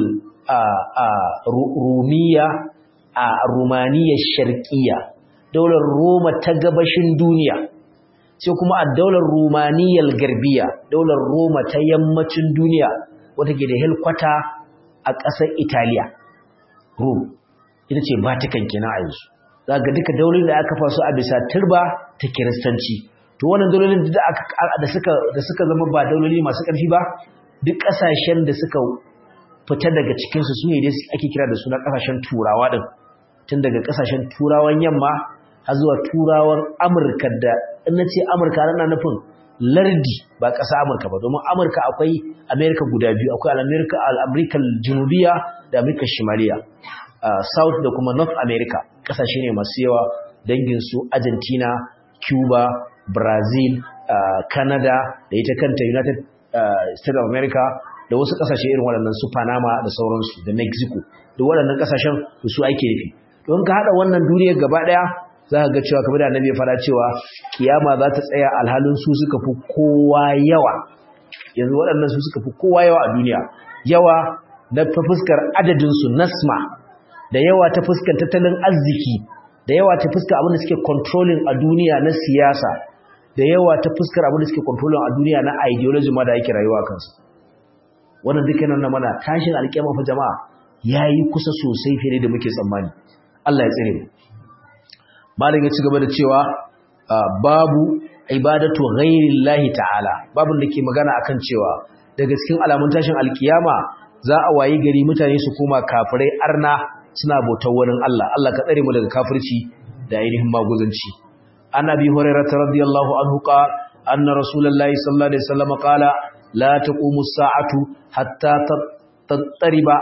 Rumiyya a Rumaniya sharqiyya daular Roma ta gabashin duniya sai kuma ad-daular Rumaniyal garbiya daular Roma ta yammacin duniya wata ke da helkwata a ƙasar Italiya Rome ita ce Vatican kenan a yanzu za ga duka daulolin da aka faso a bisa turba ta kiristanci to wannan daulolin da aka da suka da suka zama ba dauloli masu ƙarfi ba duk ƙasashen da suka fita daga cikin su sune dai ake kira da suna ƙasashen turawa din tun daga ƙasashen turawan yamma har zuwa turawan Amurka da in nace Amurka ana nufin lardi ba ƙasa Amurka ba domin Amurka akwai America guda biyu akwai al-America al-America Junubiya da America Shimaliya South da kuma North America kasashe ne masu yawa dangin su Argentina, Cuba, Brazil, Canada da ita kanta United States of America da wasu kasashe irin waɗannan su Panama da sauransu da Mexico da waɗannan kasashen su ake nufi don ka haɗa wannan duniyar gaba ɗaya za ka ga cewa kamar da annabi ya fara cewa kiyama za ta tsaya alhalin su suka fi kowa yawa yanzu waɗannan su suka fi kowa yawa a duniya yawa na fuskar adadinsu nasma da yawa ta fuskar tattalin arziki da yawa ta fuskar abin da suke controlling a duniya na siyasa da yawa ta fuskar abin da suke controlling a duniya na ideology ma da yake rayuwa kansu wannan duka yana mana tashin alƙiyama fa jama'a yayi kusa sosai fiye da muke tsammani Allah ya tsare mu malam ya ci gaba da cewa babu ibadatu ghairillahi ta'ala babun da ke magana akan cewa daga cikin alamun tashin alkiyama za a wayi gari mutane su koma kafirai arna suna bautar wani Allah Allah ka tsare mu daga kafirci da ainihin maguzanci annabi hurairah radiyallahu anhu qala anna rasulullahi sallallahu alaihi wasallam qala la taqumu as-sa'atu hatta tattariba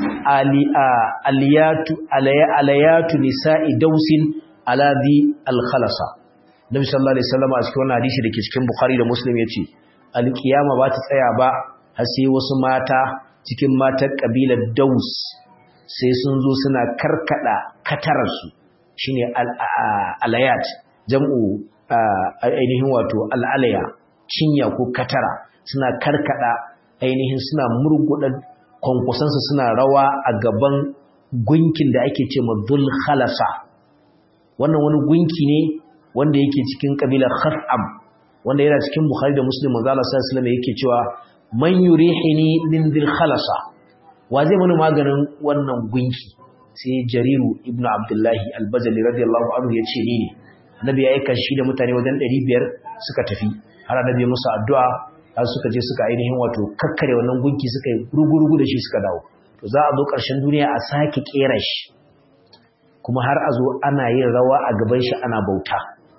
aliyatu alayatu nisa'i dausin ala dhi al-khalasa nabi sallallahu alaihi wasallam a cikin wannan hadisi dake cikin bukhari da muslim yace al-qiyama ba ta tsaya ba har sai wasu mata cikin matan kabilar daus sai sun zo suna karkada katararsu shine alayat jam'u ainihin wato al'alaya cinya ko katara suna karkada ainihin suna murgudan kwankwasansu suna rawa a gaban gunkin da ake ce ma khalasa wannan wani gunki ne wanda yake cikin kabilar khas'am wanda yana cikin bukhari da muslim manzo Allah sallallahu alaihi wasallam yake cewa man yurihini min dhil khalasa wa zai mana maganin wannan gunki sai jariru ibnu abdullahi al-bajali radiyallahu anhu ya ce ni ne annabi ya aika shi da mutane wajen 500 suka tafi har annabi ya musu addu'a har suka je suka ainihin wato kakkare wannan gunki suka yi rugurugu da shi suka dawo to za a zo ƙarshen duniya a sake kera shi kuma har a zo ana yin rawa a gaban shi ana bauta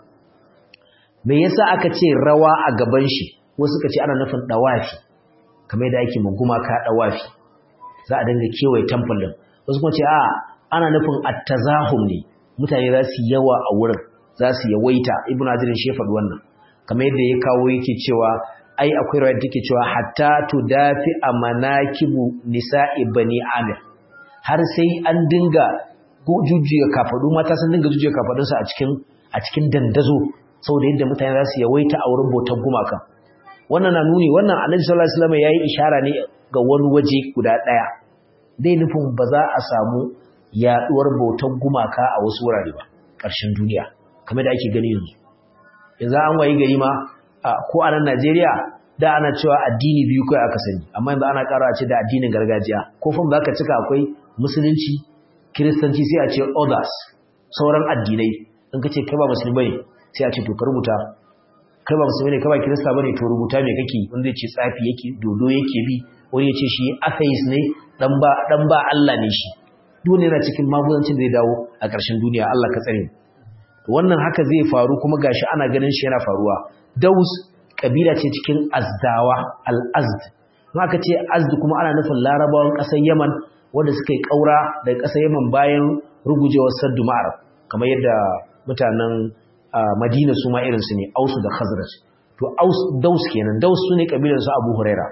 me yasa aka ce rawa a gaban shi wasu suka ce ana nufin dawafi kamar da ake muguma ka dawafi za a dinga kewaye temple din wasu kuma ce a ana nufin at-tazahum ne mutane za su yawa a wurin za su yawaita ibnu hajar shi faɗi wannan kamar yadda ya kawo yake cewa ai akwai rawaya take cewa hatta tudafi amanakibu nisa'i bani amir har sai an dinga jujjuya kafadu mata sun dinga jujjuya kafadunsu a cikin a cikin dandazo saboda yadda mutane za su yawaita a wurin bautar gumaka wannan na nuni wannan annabi sallallahu alaihi wasallam yayi ishara ne ga wani waje guda daya dai nufin ba za a samu yaduwar bautar gumaka a wasu wurare ba ƙarshen duniya kamar da ake gani yanzu yanzu an wayi gari ma ko a nan Najeriya da ana cewa addini biyu kai aka sani amma yanzu ana ƙara ce da addinin gargajiya ko fam zaka cika akwai musulunci kiristanci sai a ce others sauran addinai in ka ce kai ba musulmi bane sai a ce to ka rubuta kai ba musulmi ne kai ba kirista bane to rubuta me kake wanda zai ce tsafi yake dodo yake bi wani ya ce shi atheist ne dan ba dan ba Allah ne shi duk yana cikin magudancin zai dawo a ƙarshen duniya Allah ka tsare wannan haka zai faru kuma gashi ana ganin shi yana faruwa daus kabila ce cikin azdawa al-azd kuma aka ce azd kuma ana nufin larabawan ƙasar yaman wanda suka yi ƙaura daga ƙasar yaman bayan rugujewar saddu ma'ar kamar yadda mutanen madina su ma irinsu ne ausu da khazraj to aus daus kenan daus su ne kabilar su abu huraira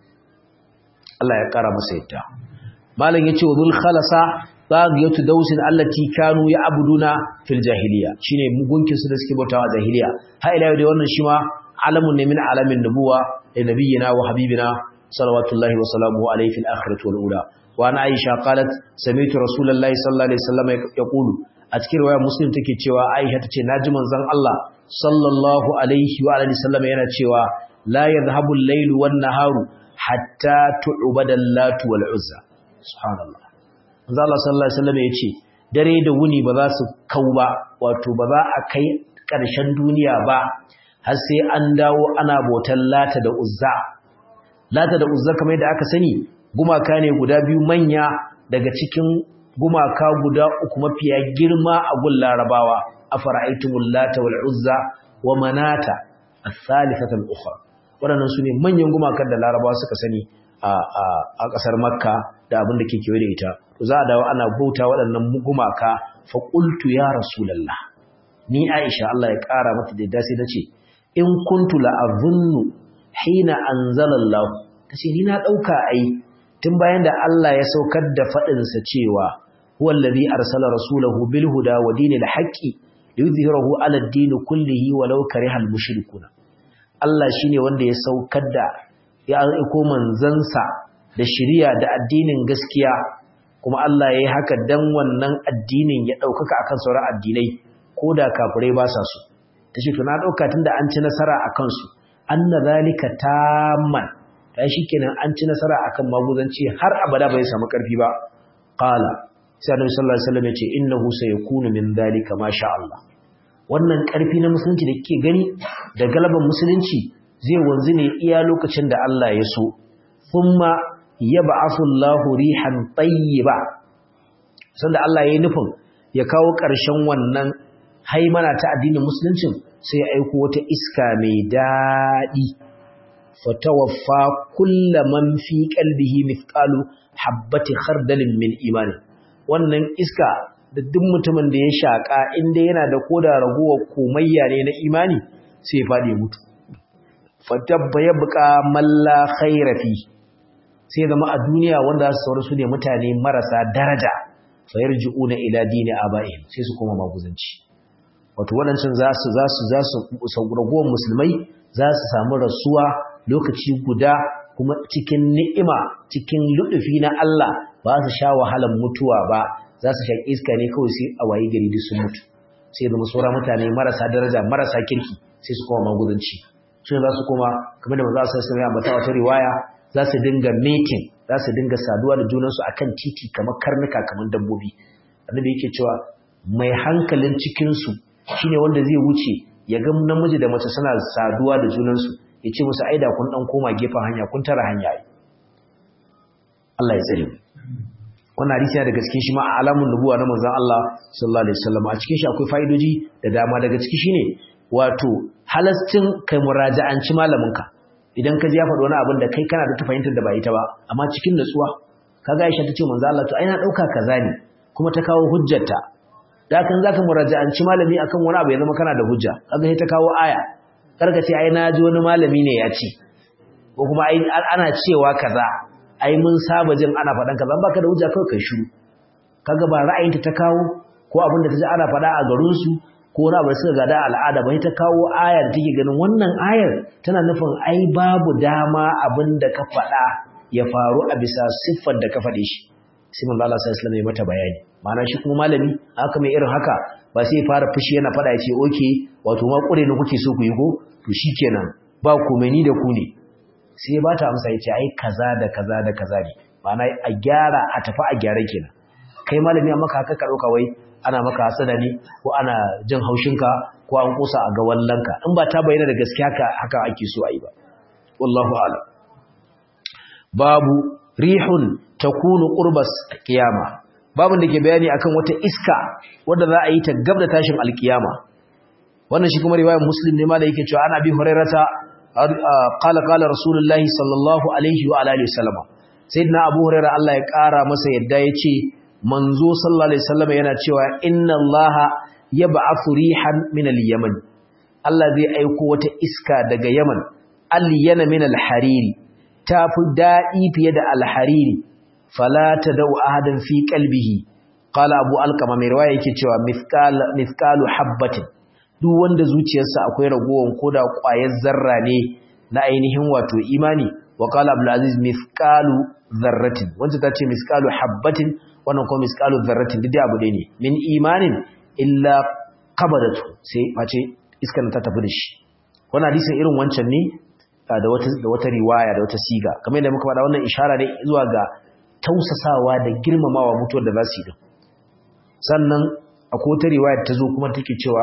Allah ya ƙara masa yadda malam yace wa dhul khalasa bagiyatu dausin allati kanu ya'buduna fil jahiliya shine mugunkin su da suke bautawa a jahiliya ha ila yau da wannan shi ma alamun ne min alamin nubuwa da nabiyina wa habibina salawatullahi wa salamuhu alayhi fil akhirati wal ula wa ana aisha qalat sami'tu rasulullahi sallallahu alaihi wasallam yaqulu a cikin riwaya muslim take cewa aisha tace naji manzon Allah sallallahu alaihi wa alihi wasallam yana cewa la yadhhabu al-laylu wan naharu hatta tu'bada al-latu wal uzza subhanallah manzo Allah sallallahu alaihi wasallam yace dare da wuni ba za su kau ba wato ba za a kai ƙarshen duniya ba har sai an dawo ana botan lata da uzza lata da uzza kamar yadda aka sani gumaka ne guda biyu manya daga cikin gumaka guda uku mafiya girma a gun larabawa afara'aytumul lata wal uzza wa manata as-salisata al-ukhra waɗannan su ne manyan gumakan da larabawa suka sani a ƙasar makka da abin da ke kewaye da ita to za a dawo ana bauta waɗannan gumaka fa qultu ya rasulullah ni aisha Allah ya ƙara mata da dace nace in kuntu la azunnu hina anzala Allah tace ni na dauka ai tun bayan da Allah ya saukar da fadin sa cewa huwa allazi arsala rasulahu bil huda wa dinil haqqi liyuzhirahu ala ad-din kullihi walau karihal mushrikuna Allah shine wanda ya saukar da ya aiko manzansa da shiriya da addinin gaskiya kuma Allah ya yi haka dan wannan addinin ya ɗaukaka akan sauran addinai ko da kafirai ba sa so ta ce to na ɗauka tun da an ci nasara a kansu an na zalika tamman ta shi kenan an ci nasara akan maguzanci har abada bai samu ƙarfi ba qala sai annabi sallallahu alaihi wasallam ya ce innahu sayakunu min zalika ma sha Allah wannan ƙarfi na musulunci da kike gani da galaban musulunci zai wanzu ne iya lokacin da Allah ya so thumma yab'athu Allahu rihan tayyiba sanda Allah ya yi nufin ya kawo ƙarshen wannan haimana ta addinin musuluncin sai ya aiko wata iska mai daɗi fatawaffa kulla man fi qalbihi mithqalu habbati khardalin min imani wannan iska da duk mutumin da ya shaka inda yana da koda ragowar komayya ne na imani sai ya fadi mutu fatabba yabqa malla khaira fi sai zama a duniya wanda su saurasu ne mutane marasa daraja fayarji'una ila dini aba'ihim sai su koma maguzanci wato waɗancan za su za su za su ragowar musulmai za su samu rasuwa lokaci guda kuma cikin ni'ima cikin luɗufi na Allah ba su sha wahalar mutuwa ba za su shaƙi iska ne kawai sai a wayi gari duk sun mutu sai zama sauran mutane marasa daraja marasa kirki sai su koma magudanci su za su koma kamar da maza su sai ya ambata wata riwaya za su dinga mating za su dinga saduwa da junansu akan titi kamar karnuka kamar dabbobi annabi yake cewa mai hankalin cikin su shine wanda zai wuce ya ga namiji da mace suna saduwa da junansu ya ce musu aida kun dan koma gefen hanya kun tara hanya Allah ya tsare mu wannan hadisi daga cikin shi ma alamun nubuwa na manzon Allah sallallahu alaihi wasallam a cikin shi akwai fa'idoji da dama daga ciki shine wato halastin kai muraja'anci malaminka idan ka ji ya faɗi wani abin da kai kana da fahimtar da ba ita ba amma cikin nutsuwa kaga Aisha tace manzon Allah to ai na dauka kaza ne kuma ta kawo hujjarta da kan zaka muraja'anci malami akan wani abu ya zama kana da hujja kaga sai ta kawo aya karka ce ai na ji wani malami ne ya ce ko kuma ai ana cewa kaza ai mun saba jin ana faɗan kaza baka da hujja kawai kai shiru kaga ba ra'ayinta ta kawo ko abin da ta ji ana faɗa a garin su ko wani abu suka gada al'ada ba ta kawo aya da take ganin wannan ayar tana nufin ai babu dama abin da ka faɗa ya faru a bisa siffar da ka faɗe shi sai manzo Allah sallallahu alaihi wasallam ya mata bayani ma'ana shi kuma malami haka mai irin haka ba sai fara fushi yana faɗa ya ce okay wato ma kure ne kuke so ku yi ko to shikenan ba komai ni da ku ne sai ba ta amsa ya ce ai kaza da kaza da kaza ne ma'ana a gyara a tafi a gyara kenan kai malami amma ka haka ka ɗauka wai ana maka hasada ne ko ana jin haushinka ko an kusa a ga wallanka in ba ta bayyana da gaskiya haka haka ake so a yi ba wallahu a'lam babu rihun takunu qurbas qiyama babun da ke bayani akan wata iska wadda za a yi ta gab da tashin alkiyama wannan shi kuma riwayar muslim ne ma da yake cewa ana bi hurairata qala qala rasulullahi sallallahu alaihi wa alihi wasallam sayyidina abu hurairah Allah ya kara masa yadda yace manzo sallallahu alaihi wasallam yana cewa inna allaha yab'athu rihan min al-yaman Allah zai aiko wata iska daga Yaman al-yana min al-hariri tafi daɗi fiye da al-hariri fala tadau ahadan fi qalbihi qala abu alqama mai riwaya yake cewa mithqal mithqalu habatin duk wanda zuciyarsa akwai ragowar koda ƙwayar zarra ne na ainihin wato imani wa qala abdul aziz mithqalu dharratin wanda tace mithqalu habatin wannan kuma mithqalu dharratin duk abu ne min imanin illa qabadatu sai mace iskar ta tafi da shi wannan hadisin irin wancan ne da wata da wata riwaya da wata siga kamar yadda muka faɗa wannan ishara ne zuwa ga tausasawa da girmamawa mutuwar da za su yi din sannan akwai wata riwaya ta zo kuma take cewa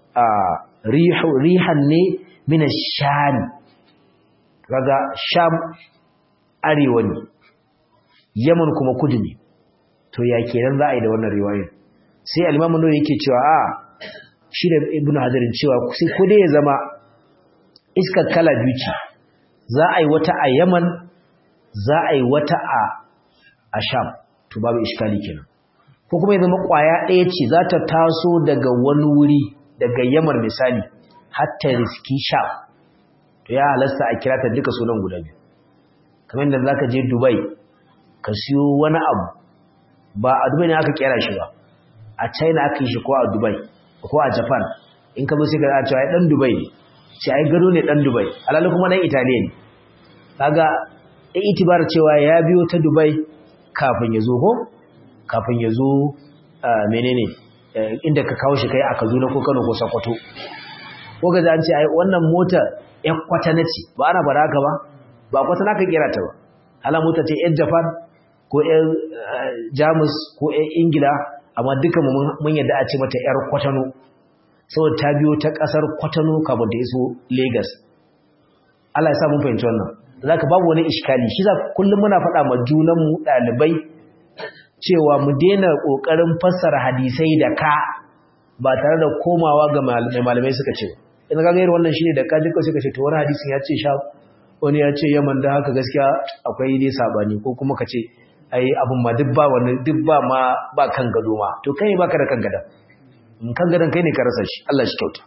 rihan ne mina sham kaga sham arewa ne yaman kuma kudu ne to ya kenan za a yi da wannan riwayar sai alimamun nuna yake cewa a shi da ibn hajarin cewa sai ko dai ya zama iskar kala biyu ce za a yi wata a yaman za a yi wata a sham to babu iskali kenan ko kuma ya zama kwaya ɗaya ce za ta taso daga wani wuri daga yamar misali hatta riski sha to ya halasta a kira ta duka sunan guda biyu kamar da zaka je Dubai ka siyo wani abu ba a Dubai ne aka kera shi ba a China aka yi shi ko a Dubai ko a Japan in ka zo sai ka cewa ai dan Dubai ne sai ai gado ne dan Dubai alali kuma dan Italiya ne kaga ai itibar cewa ya biyo ta Dubai kafin ya zo ko kafin ya zo menene inda ka kawo shi kai a Kaduna ko Kano ko Sokoto ko ga an ce ai wannan mota ƴan kwatana ce ba ana bara haka ba ba kwatana ka kira ta ba ala mota ce ƴan Japan ko ƴan Jamus ko ƴan Ingila amma duka mun yadda a ce mata ƴar kwatano saboda ta biyo ta ƙasar kwatano kafin ta iso Lagos Allah ya sa mun fahimci wannan zaka babu wani iskali shi za kullum muna faɗa ma junanmu ɗalibai cewa mu daina ƙoƙarin fassara hadisai da ka ba tare da komawa ga malamai suka ce in ga gairu wannan shine da ka jika suka ce to wani hadisin ya ce sha wani ya ce yaman da haka gaskiya akwai dai sabani ko kuma ka ce ai abun ma duk ba wani duk ba ma ba kan gado ma to kai baka da kan gadan in kan gadan kai ne ka rasa shi Allah shi kyauta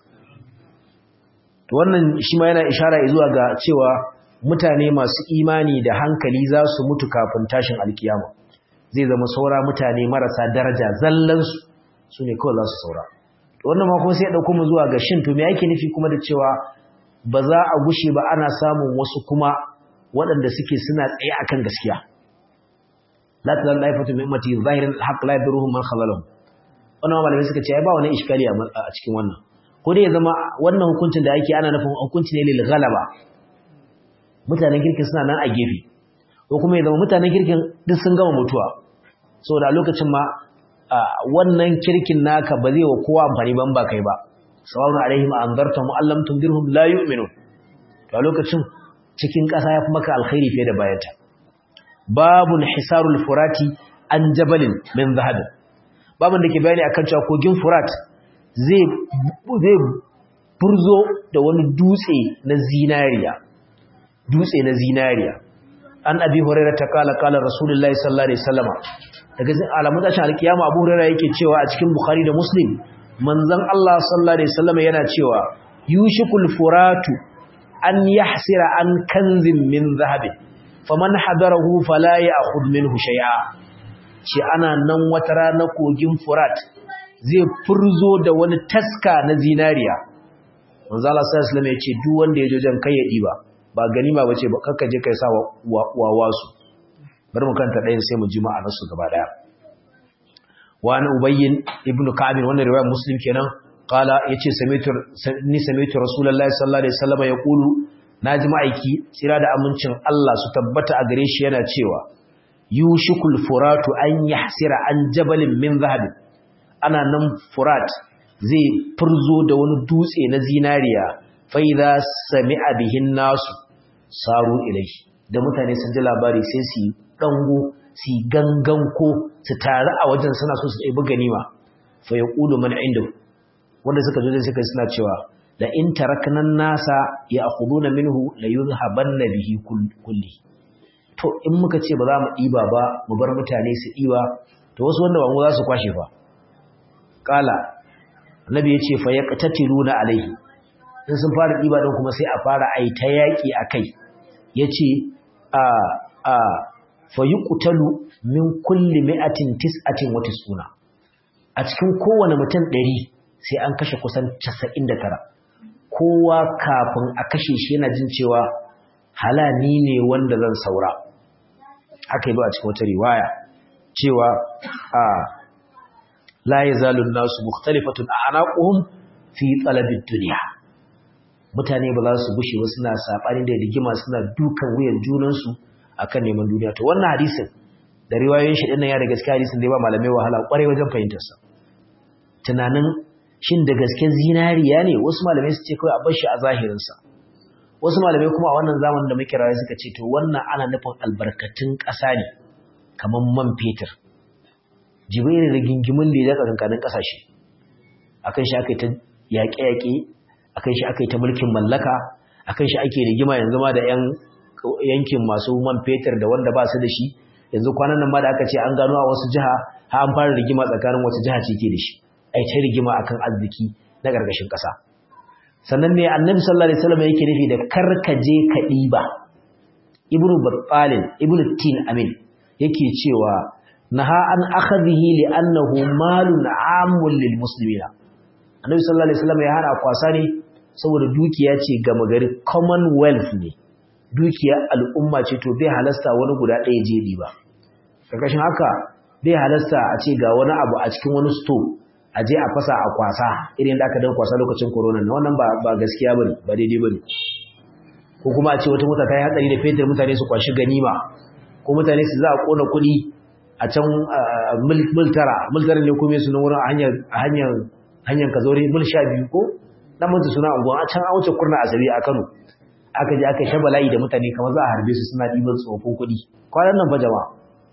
to wannan shi ma yana ishara zuwa ga cewa mutane masu imani da hankali za su mutu kafin tashin alkiyama zai zama saura mutane marasa daraja zallansu su ne kawai za su saura wannan ma kuma sai ya ɗauko mu zuwa ga shin to me yake nufi kuma da cewa ba za a gushe ba ana samun wasu kuma waɗanda suke suna tsaye akan gaskiya la ta laifatu min ummati zahirin haqq la yadruhum man khalalahum wannan malamai suka ce ai ba wani iskali a cikin wannan ko dai ya zama wannan hukuncin da ake ana nufin hukunci ne lil ghalaba mutanen kirkin suna nan a gefe ko kuma ya zama mutanen kirkin duk sun gama mutuwa saboda a lokacin ma wannan kirkin naka ba zai wa kowa amfani ban ba kai ba sawa'un alaihim anzartum allam tundirhum la yu'minun to a lokacin cikin ƙasa ya fi maka alkhairi fiye da bayanta babun hisarul furati an jabalin min zahabin babun da ke bayani akan cewa kogin furat zai zai burzo da wani dutse na zinariya dutse na zinariya an abi hurairah ta kala kala rasulullahi sallallahu alaihi wasallam daga alamun tashin alkiyama abu hurairah yake cewa a cikin bukhari da muslim manzon Allah sallallahu alaihi wasallam yana cewa yushikul furatu an yahsira an kanzin min zahabin faman hadarahu fala ya'khudh minhu shay'a shi ana nan wata rana kogin furat zai furzo da wani taska na zinariya manzo Allah sallallahu alaihi wasallam ya ce duk wanda ya je jan kai ya diba ba ganima bace ba kakka je kai sa wawa su bari mu kanta ɗayan sai mu ji ma'anar su gaba daya wa an ubayyin ibn ka'ab wannan riwayar muslim kenan qala yace sami'tu ni sami'tu rasulullahi sallallahu alaihi wasallam yaqulu naji ma'aiki tsira da amincin Allah su tabbata a gare shi yana cewa yushikul furatu an yahsira an jabalin min zahab ana nan furat zai furzo da wani dutse na zinariya fa idza sami'a bihin nasu saru ilai da mutane sun ji labari sai su dango su gangan ko su taru a wajen suna so su ɗebi ganima fa yaqulu man inda wanda suka zo suka suna cewa la in tarakna nasa ya'khuduna minhu la yuzhabanna bihi kulli to in muka ce ba za mu ɗiba ba mu bar mutane su ɗiba to wasu wanda ba mu za su kwashe fa kala annabi yace fa yaqtatiluna alaihi in sun fara ɗiba din kuma sai a fara ai ta yaki akai yace a a fa yuqtalu min kulli mi'atin tis'atin wa tis'una a cikin kowane mutum 100 sai an kashe kusan 99 kowa kafin a kashe shi yana jin cewa halani ne wanda zan saura haka yi ba a cikin wata riwaya cewa a la yazalu nasu mukhtalifatun a'naquhum fi talabid dunya mutane ba za su gushe ba suna sabani da rigima suna dukan wuyan junansu akan neman duniya to wannan hadisin da riwayoyin shi dinnan ya da gaskiya hadisin da ya ba malamai wahala kwarai wajen fahimtar sa tunanin shin da gaske zinariya ne wasu malamai su ce kawai a bar shi a zahirin sa wasu malamai kuma a wannan zamanin da muke rayuwa suka ce to wannan ana nufin albarkatun ƙasa ne kamar man fetur jibril da gingimin da ya zaka kankanin ƙasashe akan shi aka yi ta yaƙe-yaƙe akan shi aka yi ta mulkin mallaka akan shi ake rigima yanzu ma da yan yankin masu man fetur da wanda ba su da shi yanzu kwanan nan ma da aka ce an gano a wasu jiha har an fara rigima tsakanin wata jiha ce ke da shi ai ta rigima akan arziki na gargashin ƙasa sannan ne annabi sallallahu alaihi wasallam yake nufi da karkaje ka diba ibnu battalin ibnu tin amin yake cewa naha an akhadhihi li annahu malun amun lil muslimina annabi sallallahu alaihi wasallam ya hana kwasa ne saboda dukiya ce gama gari commonwealth ne dukiya al'umma ce to bai halasta wani guda ɗaya je diba karkashin haka bai halasta a ce ga wani abu a cikin wani store a je a fasa a kwasa irin da aka dan kwasa lokacin corona na wannan ba ba gaskiya bane ba daidai bane ko kuma a ce wata mota ta yi hatsari da fetur mutane su kwashi ganima ko mutane su za a kona kuɗi a can mil tara mil tara ne kuma su na wurin a hanyar a hanyar hanyar kazore mil sha biyu ko dan mutu suna unguwa a can an wuce kurna asabi a Kano aka je aka shaba layi da mutane kamar za a harbe su suna ɗiban tsofin kuɗi kwanan nan fa jama'a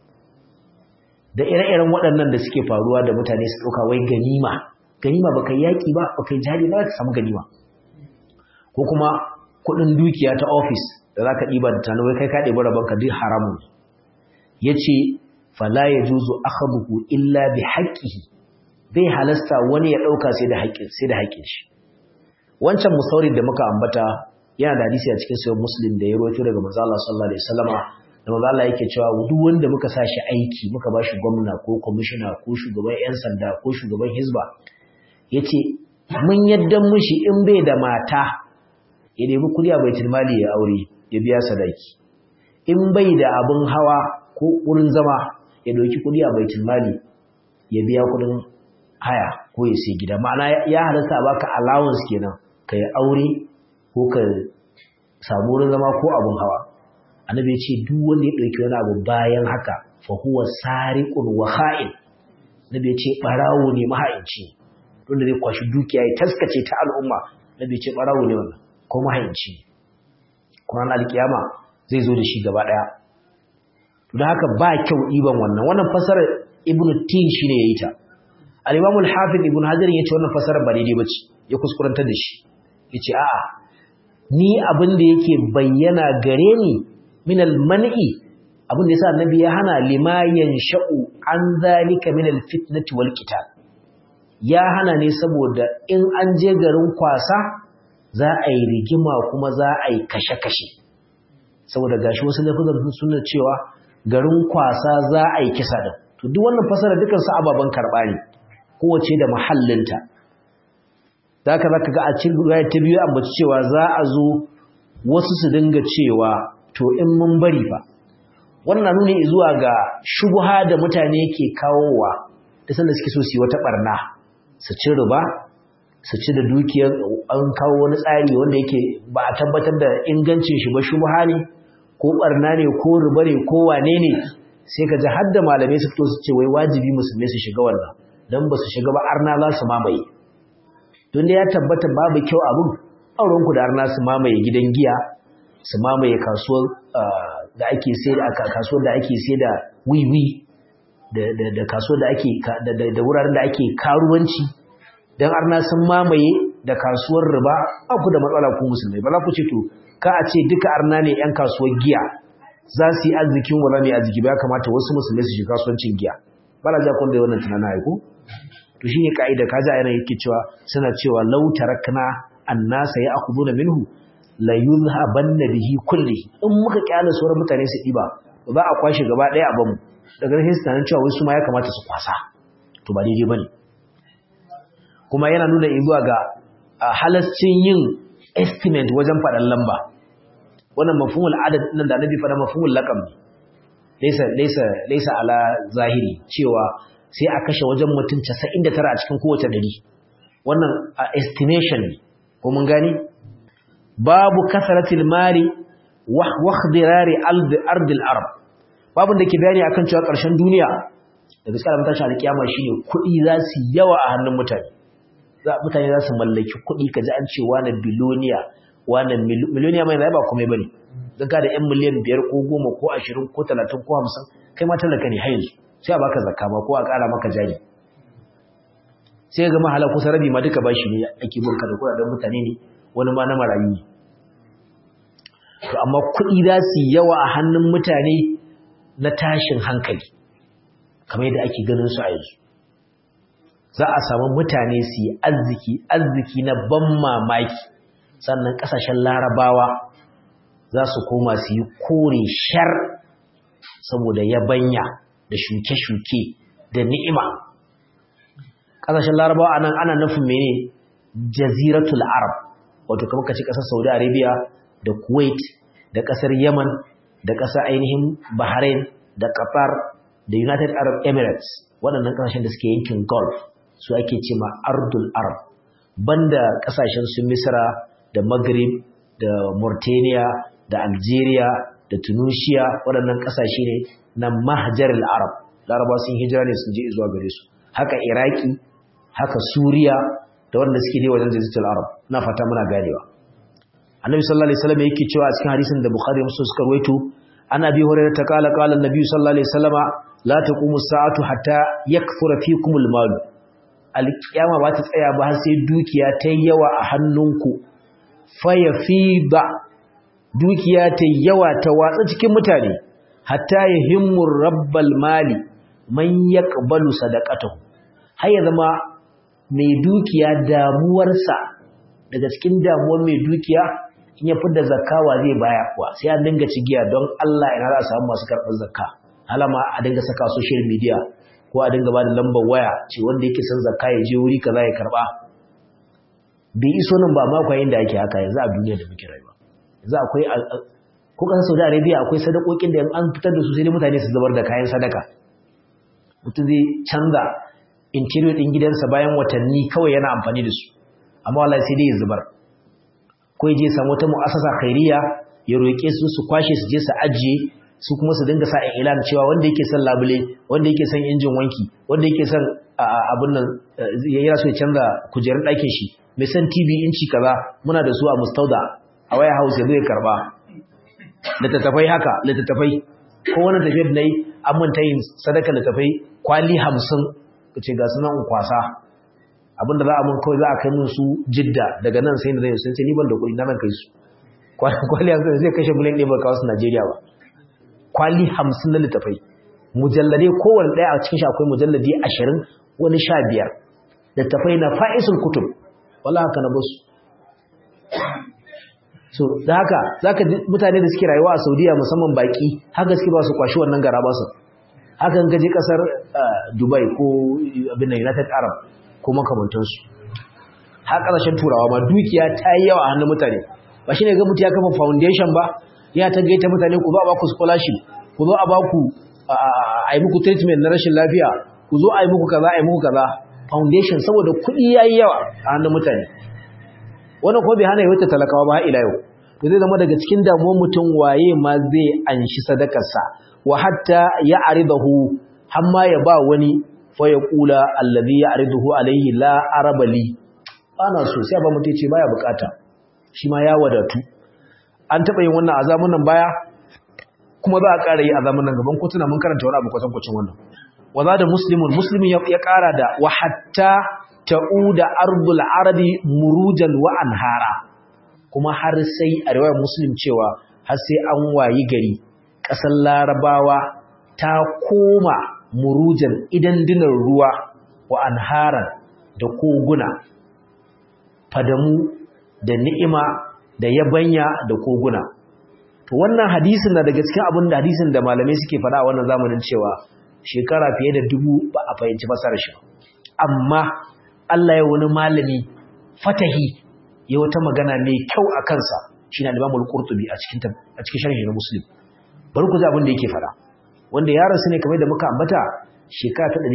da ire-iren waɗannan da suke faruwa da mutane su ɗauka wai ganima ganima baka yi yaƙi ba baka yi jihadi ba ka samu ganima ko kuma kuɗin dukiya ta ofis da za ka ɗiba da tano wai kai ka ɗebi rabonka duk haramun ya ce fala ya juzu akhaduhu illa bi haqqihi bai halasta wani ya ɗauka sai da haƙƙin sai da haƙƙin shi wancan musaurin da muka ambata yana da hadisi a cikin sahih muslim da ya rawaito daga manzo Allah sallallahu alaihi wasallama da maza Allah yake cewa duk wanda muka sa shi aiki muka ba shi gwamna ko kwamishina ko shugaban 'yan sanda ko shugaban hizba ya ce mun yadda mushi in bai da mata ya nemi kudi a baitul mali ya aure ya biya sadaki in bai da abin hawa ko wurin zama ya ɗauki kudi a baitul mali ya biya kudin haya ko ya sai gida ma'ana ya halasta a baka allowance kenan ka yi aure ko ka samu wurin zama ko abun hawa annabi ya ce duk wanda ya ɗauki wani abu bayan haka fa huwa sariqun wa kha'in annabi ya ce barawo ne maha'inci wanda zai kwashi dukiya ya taskace ta al'umma annabi ya ce barawo ne wannan ko maha'inci kuma alkiyama zai zo da shi gaba daya don haka ba kyau ɗiban wannan wannan fasarar ibnu tin shine yayi ta al-imam al-hafiz ibn hajar yace wannan fasarar ba daidai bace ya kuskurantar da shi yace a'a ni abin da yake bayyana gare ni min al-man'i abin da yasa annabi ya hana lima yansha'u an zalika min al-fitnati wal qital ya hana ne saboda in an je garin kwasa za a yi rigima kuma za a yi kashe-kashe saboda gashi wasu lafazan suna cewa garin kwasa za a yi kisa din to duk wannan fasara dukan su ababan karba ne kowace da mahallinta zaka zaka ga a cikin riwaya ta biyu ambaci cewa za a zo wasu su dinga cewa to in mun bari fa wannan nuni zuwa ga shubha da mutane ke kawowa da sanda suke so su yi wata barna su ci riba su ci da dukiyar an kawo wani tsari wanda yake ba a tabbatar da ingancin shi ba shubha ne ko barna ne ko riba ne ko wane ne sai ka ji har da malamai su fito su ce wai wajibi musulmai su shiga wannan dan ba su shiga ba arna za su mamaye don da ya tabbata babu kyau abin auren ku da arna su mamaye gidan giya su mamaye kasuwar da ake sai da kasuwar da ake sai da wiwi da da da kasuwar da ake da wuraren da ake karuwanci dan arna sun mamaye da kasuwar riba ku da matsala ku musulmai ba za ku ce to ka a ce duka arna ne yan kasuwar giya za su yi arzikin wala ne arziki ba ya kamata wasu musulmai su shiga kasuwancin giya ba la ja kun da wannan tunanin aiko to shine kaida kaza yana yake cewa suna cewa law tarakna annasa ya'khuduna minhu la yuzhabanna bihi kulli in muka kyale sauran mutane su diba za a kwashe gaba daya a bamu daga nan sai tunanin cewa wasu ma ya kamata su kwasa to ba daidai bane kuma yana nuna zuwa ga halascin yin estimate wajen faɗan lamba wannan mafhumul adad nan da annabi faɗa mafhumul laqab ne laysa laysa laysa ala zahiri cewa sai a kashe wajen mutum 99 a cikin kowace dari wannan estimation ne ko mun gani babu kasratil mali wa ikhdirari ard al arab babu da ke bayani akan cewa ƙarshen duniya da gaskiya da mutashi alkiyama shine kuɗi za su yawa a hannun mutane mutane za su mallaki kuɗi kaji an ce wani biloniya wani miliyoniya mai ba komai bane don ka da yan miliyan biyar ko goma ko ashirin ko talatin ko hamsin kai ma talaka ne har yanzu sai a baka zakka ba ko a ƙara maka jari sai ga mahala kusa rabi ma duka bashi ne ake burka da kuɗaɗen mutane ne wani ma na marayu ne to amma kuɗi za su yawa a hannun mutane na tashin hankali kamar yadda ake ganin su a yanzu za a samu mutane su yi arziki arziki na ban mamaki sannan ƙasashen larabawa za su koma su yi kore shar saboda yabanya da shuke-shuke da ni'ima ƙasashen larabawa anan ana nufin mene jaziratul arab wato kamar kace ƙasar saudi arabia da kuwait da ƙasar yaman da ƙasar ainihin bahrain da qatar da united arab emirates waɗannan ƙasashen da suke yankin gulf su ake ce ma ardul arab banda ƙasashen su misra da maghrib da mauritania da algeria da tunisia waɗannan ƙasashe ne na mahjaril arab laraba sun hijira ne sun je zuwa gare su haka iraki haka suriya da wanda suke ne wajen jaziratul arab na fata muna ganewa annabi sallallahu alaihi wasallam yake cewa a cikin hadisin da bukhari muslim suka rawaito ana bi hurairah ta kala kala annabi sallallahu alaihi wasallama la taqumu sa'atu hatta yakthura fikumul mal alkiyama ba ta tsaya ba har sai dukiya ta yawa a hannunku faya ba dukiya ta yawa ta watsa cikin mutane hatta ya himmur rabbal mali man yaqbalu sadaqatahu har ya zama mai dukiya damuwarsa daga cikin damuwar mai dukiya in ya fidda zakawa zai baya kuwa sai an dinga cigiya don Allah ina za a samu masu karɓar zakka alama a dinga saka social media ko a dinga ba da lambar waya ce wanda yake son zakka ya je wuri kaza ya karɓa bai iso nan ba ma kwayin da ake haka yanzu a duniya da muke rayuwa yanzu akwai ko kasar Saudi Arabia akwai sadakokin da an fitar da su sai mutane su zubar da kayan sadaka mutum zai canza interior din gidansa bayan watanni kawai yana amfani da su amma wallahi sai dai ya zubar ko ya je samu wata mu'assasa khairiya ya roƙe su su kwashe su je su ajiye su kuma su dinga sa ilan cewa wanda yake son labule wanda yake son injin wanki wanda yake son abin nan ya so ya canza kujerun ɗakin shi mai son tv inci kaza muna da su a mustauda a waya house ya zai karba littattafai haka littattafai ko wani tafiyar da yi an manta yin sadaka littattafai kwali hamsin ka ce ga sunan kwasa abinda za a mun kawai za a kai mun su jidda daga nan sai da zai sun ce ni ban da kuɗi na nan kai su kwali hamsin zai kashe miliyan ɗaya ba kawo su najeriya ba kwali hamsin na littafai mujalladai kowane ɗaya a cikin shi akwai mujalladi ashirin wani sha biyar littafai na fa'isul kutub wala haka na basu so da haka za ka mutane da suke rayuwa a saudiya musamman baƙi haka suke ba su kwashi wannan gara ba su haka gaji ƙasar dubai ko abin united arab ko makamantansu har ƙasashen turawa ma dukiya ta yi yawa a hannun mutane ba shi ne ga mutu ya kafa foundation ba ya ta gaita mutane ku zo a baku scholarship ku zo a baku a yi muku treatment na rashin lafiya ku zo a yi muku kaza a yi muku kaza foundation saboda kuɗi ya yi yawa a hannun mutane wannan kuma bai hana yi wata talakawa ba ila yau to zai zama daga cikin damuwar mutum waye ma zai anshi sadakarsa wa hatta ya aridahu har ma ya ba wani fa ya kula allazi ya aridahu alaihi la arabali ana so sai ba mutum ce baya bukata shi ma ya wadatu an taɓa yin wannan a zamanin baya kuma za a ƙara yi a zamanin gaban kotuna mun karanta wani abu kwatankwacin wannan wa za da muslimun muslimin ya ƙara da wa hatta ta'uda ardul arabi murujan wa anhara kuma har sai a riwayar muslim cewa har sai an wayi gari ƙasar larabawa ta koma murujan idan dinar ruwa wa anharan da koguna fadamu da ni'ima da yabanya da koguna to wannan hadisin na daga cikin abin da hadisin da malamai suke faɗa a wannan zamanin cewa shekara fiye da dubu ba a fahimci masarar shi amma Allah ya wani malami fatahi ya wata magana mai kyau a kansa shi na Imam Al-Qurtubi a cikin a cikin sharhi na Muslim bari ku ji abin da yake faɗa wanda ya rasu ne kamar da muka ambata shekara ta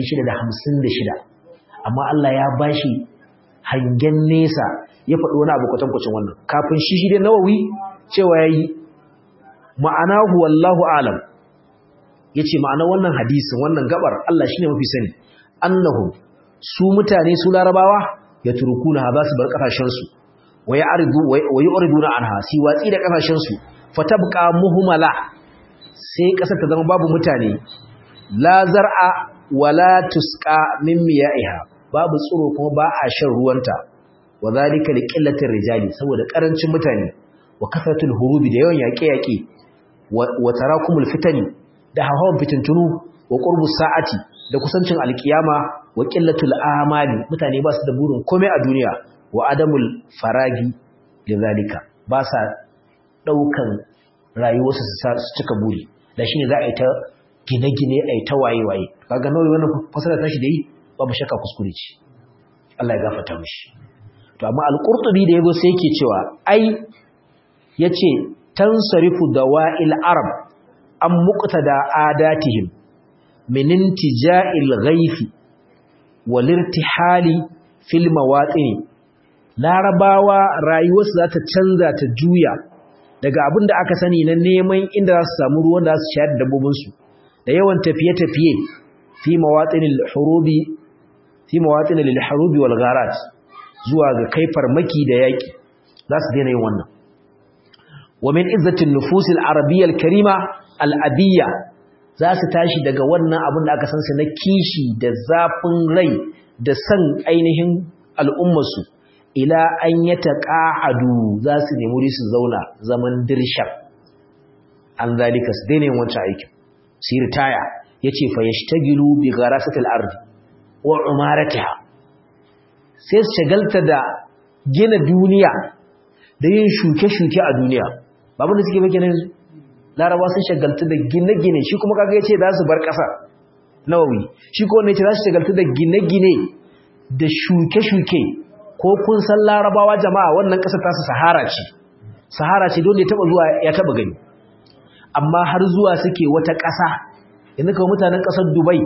656 amma Allah ya bashi hangen nesa ya faɗi wani abu kwatankwacin wannan kafin shi shi dai nawawi cewa ya yi ma'anahu wallahu alam ya ce ma'ana wannan hadisin wannan gabar Allah shi ne mafi sani annahum su mutane su larabawa ya turkuna ha za su bar ƙasashensu wa yi aridu na anha si watsi da ƙasashensu fatabka muhumala sai ƙasar ta zama babu mutane la zar'a wala tusqa min miya'iha babu tsiro kuma ba a shan ruwanta wa zalika liqillatir rijali saboda karancin mutane wa kasratul hurubi da yawan yaƙe-yaƙe wa tarakumul fitani da hawan fitintunu wa qurbus sa'ati da kusancin alkiyama wa qillatul amali mutane ba su da burin komai a duniya wa adamul faragi lidhalika ba sa daukan rayuwarsu su cika buri da shine za a yi ta gine-gine a yi ta waye-waye kaga nawa wannan fasara tashi da yi babu shakka kuskure ce Allah ya gafarta mishi to amma al-qurtubi da yago sai yake cewa ai yace tansarifu dawa'il arab am muqtada adatihim min intija'il ghaifi wal irtihali fil mawatin larabawa rayuwarsu za ta canza ta juya daga abin da aka sani na neman inda za su samu ruwan da za su shayar da dabbobinsu da yawan tafiye-tafiye fi mawatinil hurubi fi mawatinil harubi wal gharat zuwa ga kai farmaki da yaki za su daina yin wannan wa min izzatin nufusil arabiyyal karima al abiyya za su tashi daga wannan abin da aka san su na kishi da zafin rai da san ainihin al'ummarsu ila an yataqa'adu za su nemi wuri su zauna zaman dirshar an zalika su daina yin wancan aikin su ritaya yace fa yashtagilu bi gharasatil ardi wa umaratiha sai su shagalta da gina duniya da yin shuke-shuke a duniya babu da suke maka yanzu laraba sun shagalta da gine-gine shi kuma kaga yace za su bar ƙasa nawawi shi ko ne yace za su shagalta da gine-gine da shuke-shuke ko kun san larabawa jama'a wannan ƙasar ta su sahara ce sahara ce don da ya taba zuwa ya taba gani amma har zuwa suke wata ƙasa yanzu kawai mutanen ƙasar dubai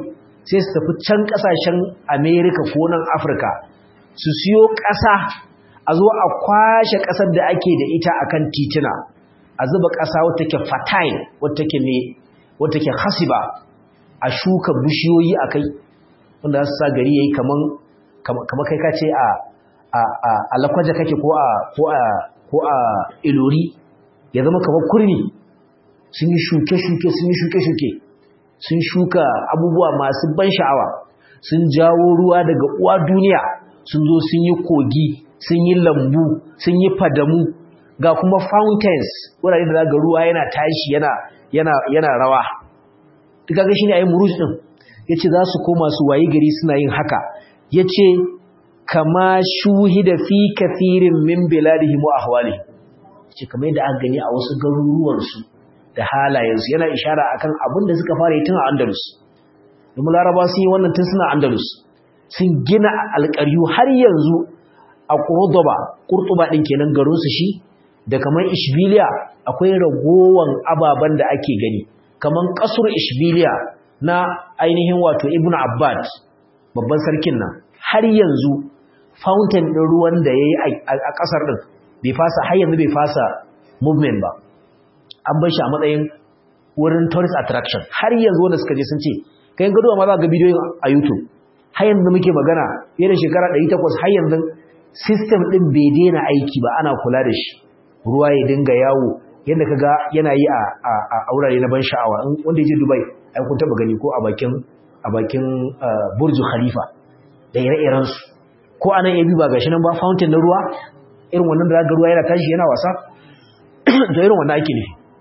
sai su tafi can ƙasashen america ko nan afirka su siyo ƙasa a zo a kwashe ƙasar da ake da ita akan titina a zuba ƙasa wata ke fertile wata ke me wata ke hasiba a shuka bishiyoyi a kai wanda su sa gari yayi kaman kaman kai ka ce a a a lakwaje kake ko a ko a ko a ilori ya zama kamar kurmi sun yi shuke-shuke sun yi shuke-shuke sun shuka abubuwa masu ban sha'awa sun jawo ruwa daga uwa duniya sun zo sun yi kogi sun yi lambu sun yi fadamu ga kuma fountains wurare da zaga ruwa yana tashi yana yana yana rawa duka ga shine ayi muruj din yace za su koma su wayi gari suna yin haka yace kama shuhida fi kathirin min biladihim wa ahwalihim yace kamar yadda aka gani a wasu garuruwan su da halayensu yana ishara akan abin da suka fara yi tun a Andalus domin Laraba sun yi wannan tun suna Andalus sun gina alƙaryu har yanzu a Cordoba Kurtuba din kenan garin su shi da kaman Ishbiliya akwai ragowan ababan da ake gani kaman kasur Ishbiliya na ainihin wato Ibn Abbad babban sarkin nan har yanzu fountain din ruwan da yayi a kasar din bai fasa har yanzu bai fasa movement ba an bar shi a matsayin wurin tourist attraction har yanzu wanda suka je sun ce kayan gado ma za ga bidiyoyin a YouTube har yanzu muke magana fiye da shekara 800 har yanzu system din bai daina aiki ba ana kula da shi ruwa ya dinga yawo yadda ka ga yana yi a a wurare na ban sha'awa wanda ya je Dubai ai kun taba gani ko a bakin a bakin Burj Khalifa da ire-iren su ko anan yabi ba gashi nan ba fountain na ruwa irin wannan da ga ruwa yana tashi yana wasa to irin wannan ake ne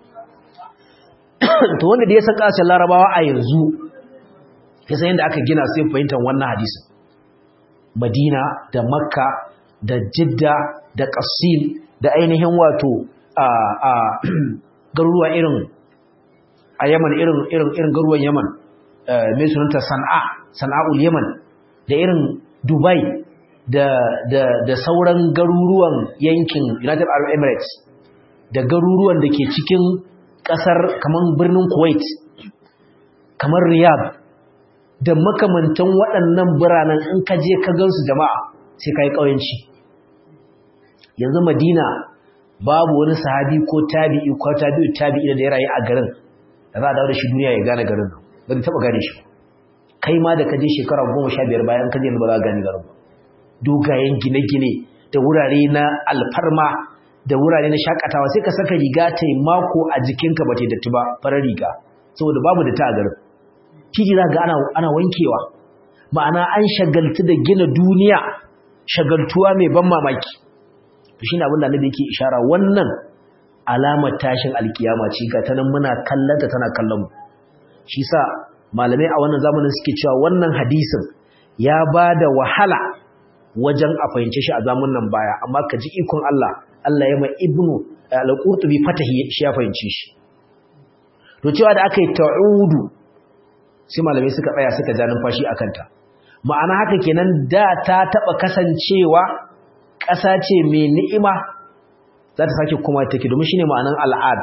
to wanda da ya san kasashen larabawa a yanzu ya san yadda aka gina sai fahimtar wannan hadisin madina da makka da jidda da qasim da ainihin wato a a garuruwa irin a yaman irin irin irin garuruwan yaman mai sunanta san'a sana'ul yaman da irin dubai da da da sauran garuruwan yankin united arab emirates da garuruwan da ke cikin kasar kamar birnin Kuwait kamar Riyadh da makamantan waɗannan biranen in ka je ka gansu jama'a sai ka yi ƙauyenci yanzu Madina babu wani sahabi ko tabi'i ko tabi'u tabi'i da ya rayu a garin da za a dawo da shi duniya ya gane garin nan ba zai taɓa gane shi kai ma da ka je shekara goma sha biyar bayan ka je ba za a gane garin ba dogayen gine-gine da wurare na alfarma da wurare na shakatawa sai ka saka riga ta mako a jikinka ba ta datti ba farar riga saboda babu da ta a garin titi za ga ana, ana wankewa ma'ana an shagaltu da gina duniya shagaltuwa mai ban mamaki to shine abin da annabi yake ishara wannan alamar tashin alkiyama ce ga tanan muna kallanta tana kallon mu shi sa malamai a wannan zamanin suke cewa wannan hadisin ya bada wahala wajen a fahimce shi a zamanin baya amma ka ji ikon Allah Allah ya mai ibnu al-qurtubi fatahi shi ya fahimci shi to cewa da aka yi ta'udu sai malamai suka tsaya suka ja numfashi akan ta ma'ana haka kenan da ta taba kasancewa ƙasa ce mai ni'ima za ta sake kuma take domin shine ma'anan al'ad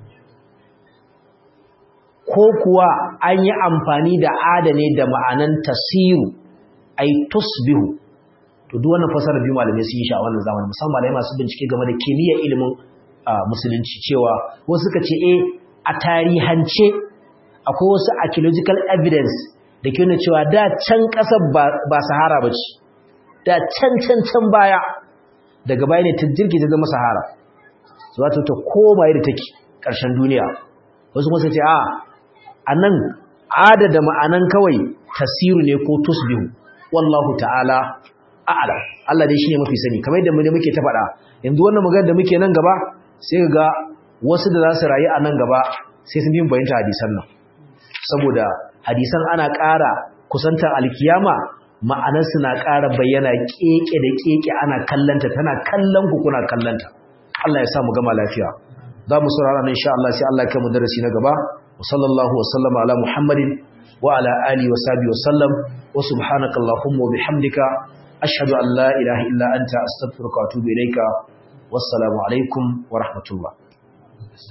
ko kuwa an yi amfani da adane da ma'anan tasiru ay tusbihu to duk wannan fasarar biyu malamai sun yi shi a wannan zamanin musamman malamai masu bincike game da kimiyyar ilimin musulunci cewa wasu suka ce eh a tarihance akwai wasu archaeological evidence da ke nuna cewa da can ƙasar ba sahara ba ce da can can can baya daga baya ne ta jirgi ta zama sahara su za ta koma yadda take ƙarshen duniya wasu kuma suka ce a a nan adada ma'anan kawai tasiru ne ko tusbihu wallahu ta'ala a'ala Allah dai shine mafi sani kamar yadda mu ne muke ta faɗa yanzu wannan magana da muke nan gaba sai ga wasu da za su rayu a nan gaba sai sun bi bayanta hadisan nan saboda hadisan ana ƙara kusantar alkiyama ma'anar su na ƙara bayyana keke da keke ana kallanta tana kallon ku kuna kallanta Allah ya sa mu gama lafiya za mu saurara nan insha Allah sai Allah ya kai mu darasi na gaba wa sallallahu wa sallama ala muhammadin wa ala alihi wa sahbihi wa sallam wa subhanakallahumma wa bihamdika أشهد أن لا إله إلا أنت أستغفرك وأتوب إليك والسلام عليكم ورحمة الله